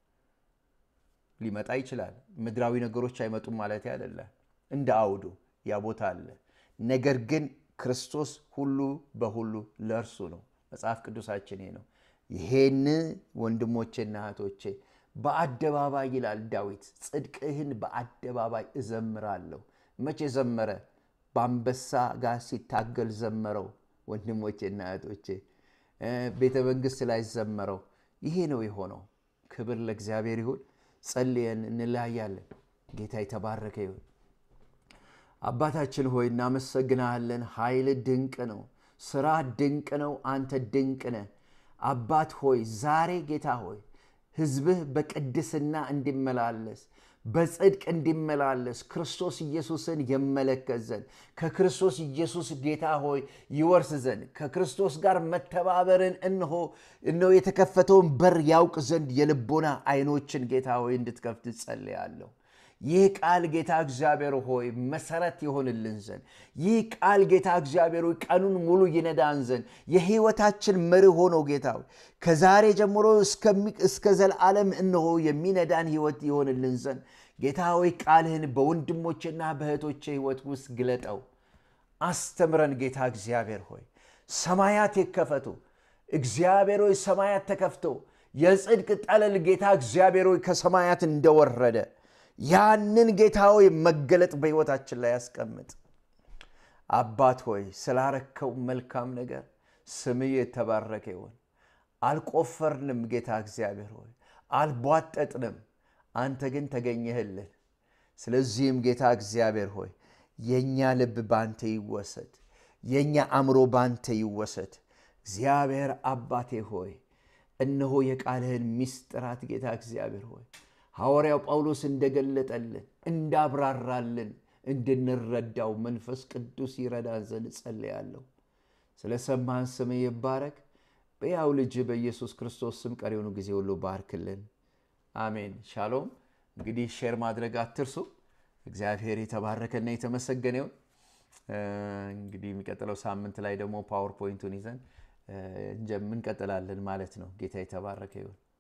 ሊመጣ ይችላል። ምድራዊ ነገሮች አይመጡም ማለት አይደለም። እንደ አውዱ ያ ቦታ አለ። ነገር ግን ክርስቶስ ሁሉ በሁሉ ለእርሱ ነው። መጽሐፍ ቅዱሳችን ይሄ ነው። ይሄን ወንድሞቼና እህቶቼ በአደባባይ ይላል ዳዊት፣ ጽድቅህን በአደባባይ እዘምራለሁ። መቼ ዘመረ? በአንበሳ ጋር ሲታገል ዘመረው። ወንድሞቼና እህቶቼ ቤተ መንግሥት ላይ ዘመረው። ይሄ ነው የሆነው። ክብር ለእግዚአብሔር ይሁን። ጸልየን እንለያያለን። ጌታ የተባረከ ይሁን። አባታችን ሆይ እናመሰግናለን። ኃይል ድንቅ ነው። ስራ ድንቅ ነው። አንተ ድንቅ ነህ። አባት ሆይ ዛሬ ጌታ ሆይ ሕዝብህ በቅድስና እንዲመላለስ በጽድቅ እንዲመላለስ ክርስቶስ ኢየሱስን የመለከት ዘንድ ከክርስቶስ ኢየሱስ ጌታ ሆይ ይወርስ ዘንድ ከክርስቶስ ጋር መተባበርን እንሆ እነሆ የተከፈተውን በር ያውቅ ዘንድ የልቦና አይኖችን ጌታ ሆይ እንድትከፍት ጸልያለሁ። ይህ ቃል ጌታ እግዚአብሔር ሆይ መሰረት ይሆንልን ዘንድ ይህ ቃል ጌታ እግዚአብሔር ሆይ ቀኑን ሙሉ ይነዳን ዘንድ የህይወታችን መርህ ሆኖ ጌታ ሆይ ከዛሬ ጀምሮ እስከ ዘላለም እነሆ የሚነዳን ህይወት ይሆንልን ዘንድ ጌታ ሆይ ቃልህን በወንድሞቼና በእህቶቼ ህይወት ውስጥ ግለጠው፣ አስተምረን። ጌታ እግዚአብሔር ሆይ ሰማያት ይከፈቱ። እግዚአብሔር ሆይ ሰማያት ተከፍቶ የጽድቅ ጠለል ጌታ እግዚአብሔር ሆይ ከሰማያት እንደወረደ ያንን ጌታ ሆይ መገለጥ በሕይወታችን ላይ ያስቀምጥ። አባት ሆይ ስላረከው መልካም ነገር ስምህ የተባረከ ይሆን። አልቆፈርንም ጌታ እግዚአብሔር ሆይ አልቧጠጥንም፣ አንተ ግን ተገኘህልን። ስለዚህም ጌታ እግዚአብሔር ሆይ የእኛ ልብ ባንተ ይወሰድ፣ የእኛ አእምሮ ባንተ ይወሰድ። እግዚአብሔር አባቴ ሆይ እነሆ የቃልህን ሚስጥራት ጌታ እግዚአብሔር ሆይ ሐዋርያው ጳውሎስ እንደገለጠልን እንዳብራራልን እንድንረዳው መንፈስ ቅዱስ ይረዳን ዘንድ ጸልያለሁ። ስለ ሰማህን ስምህ ይባረክ። በያው ልጅ በኢየሱስ ክርስቶስ ስም ቀሪውኑ ጊዜ ሁሉ ባርክልን። አሜን። ሻሎም። እንግዲህ ሼር ማድረግ አትርሱ። እግዚአብሔር የተባረከና የተመሰገነ ይሁን። እንግዲህ የሚቀጥለው ሳምንት ላይ ደግሞ ፓወርፖይንቱን ይዘን እንቀጥላለን ማለት ነው። ጌታ የተባረከ ይሁን።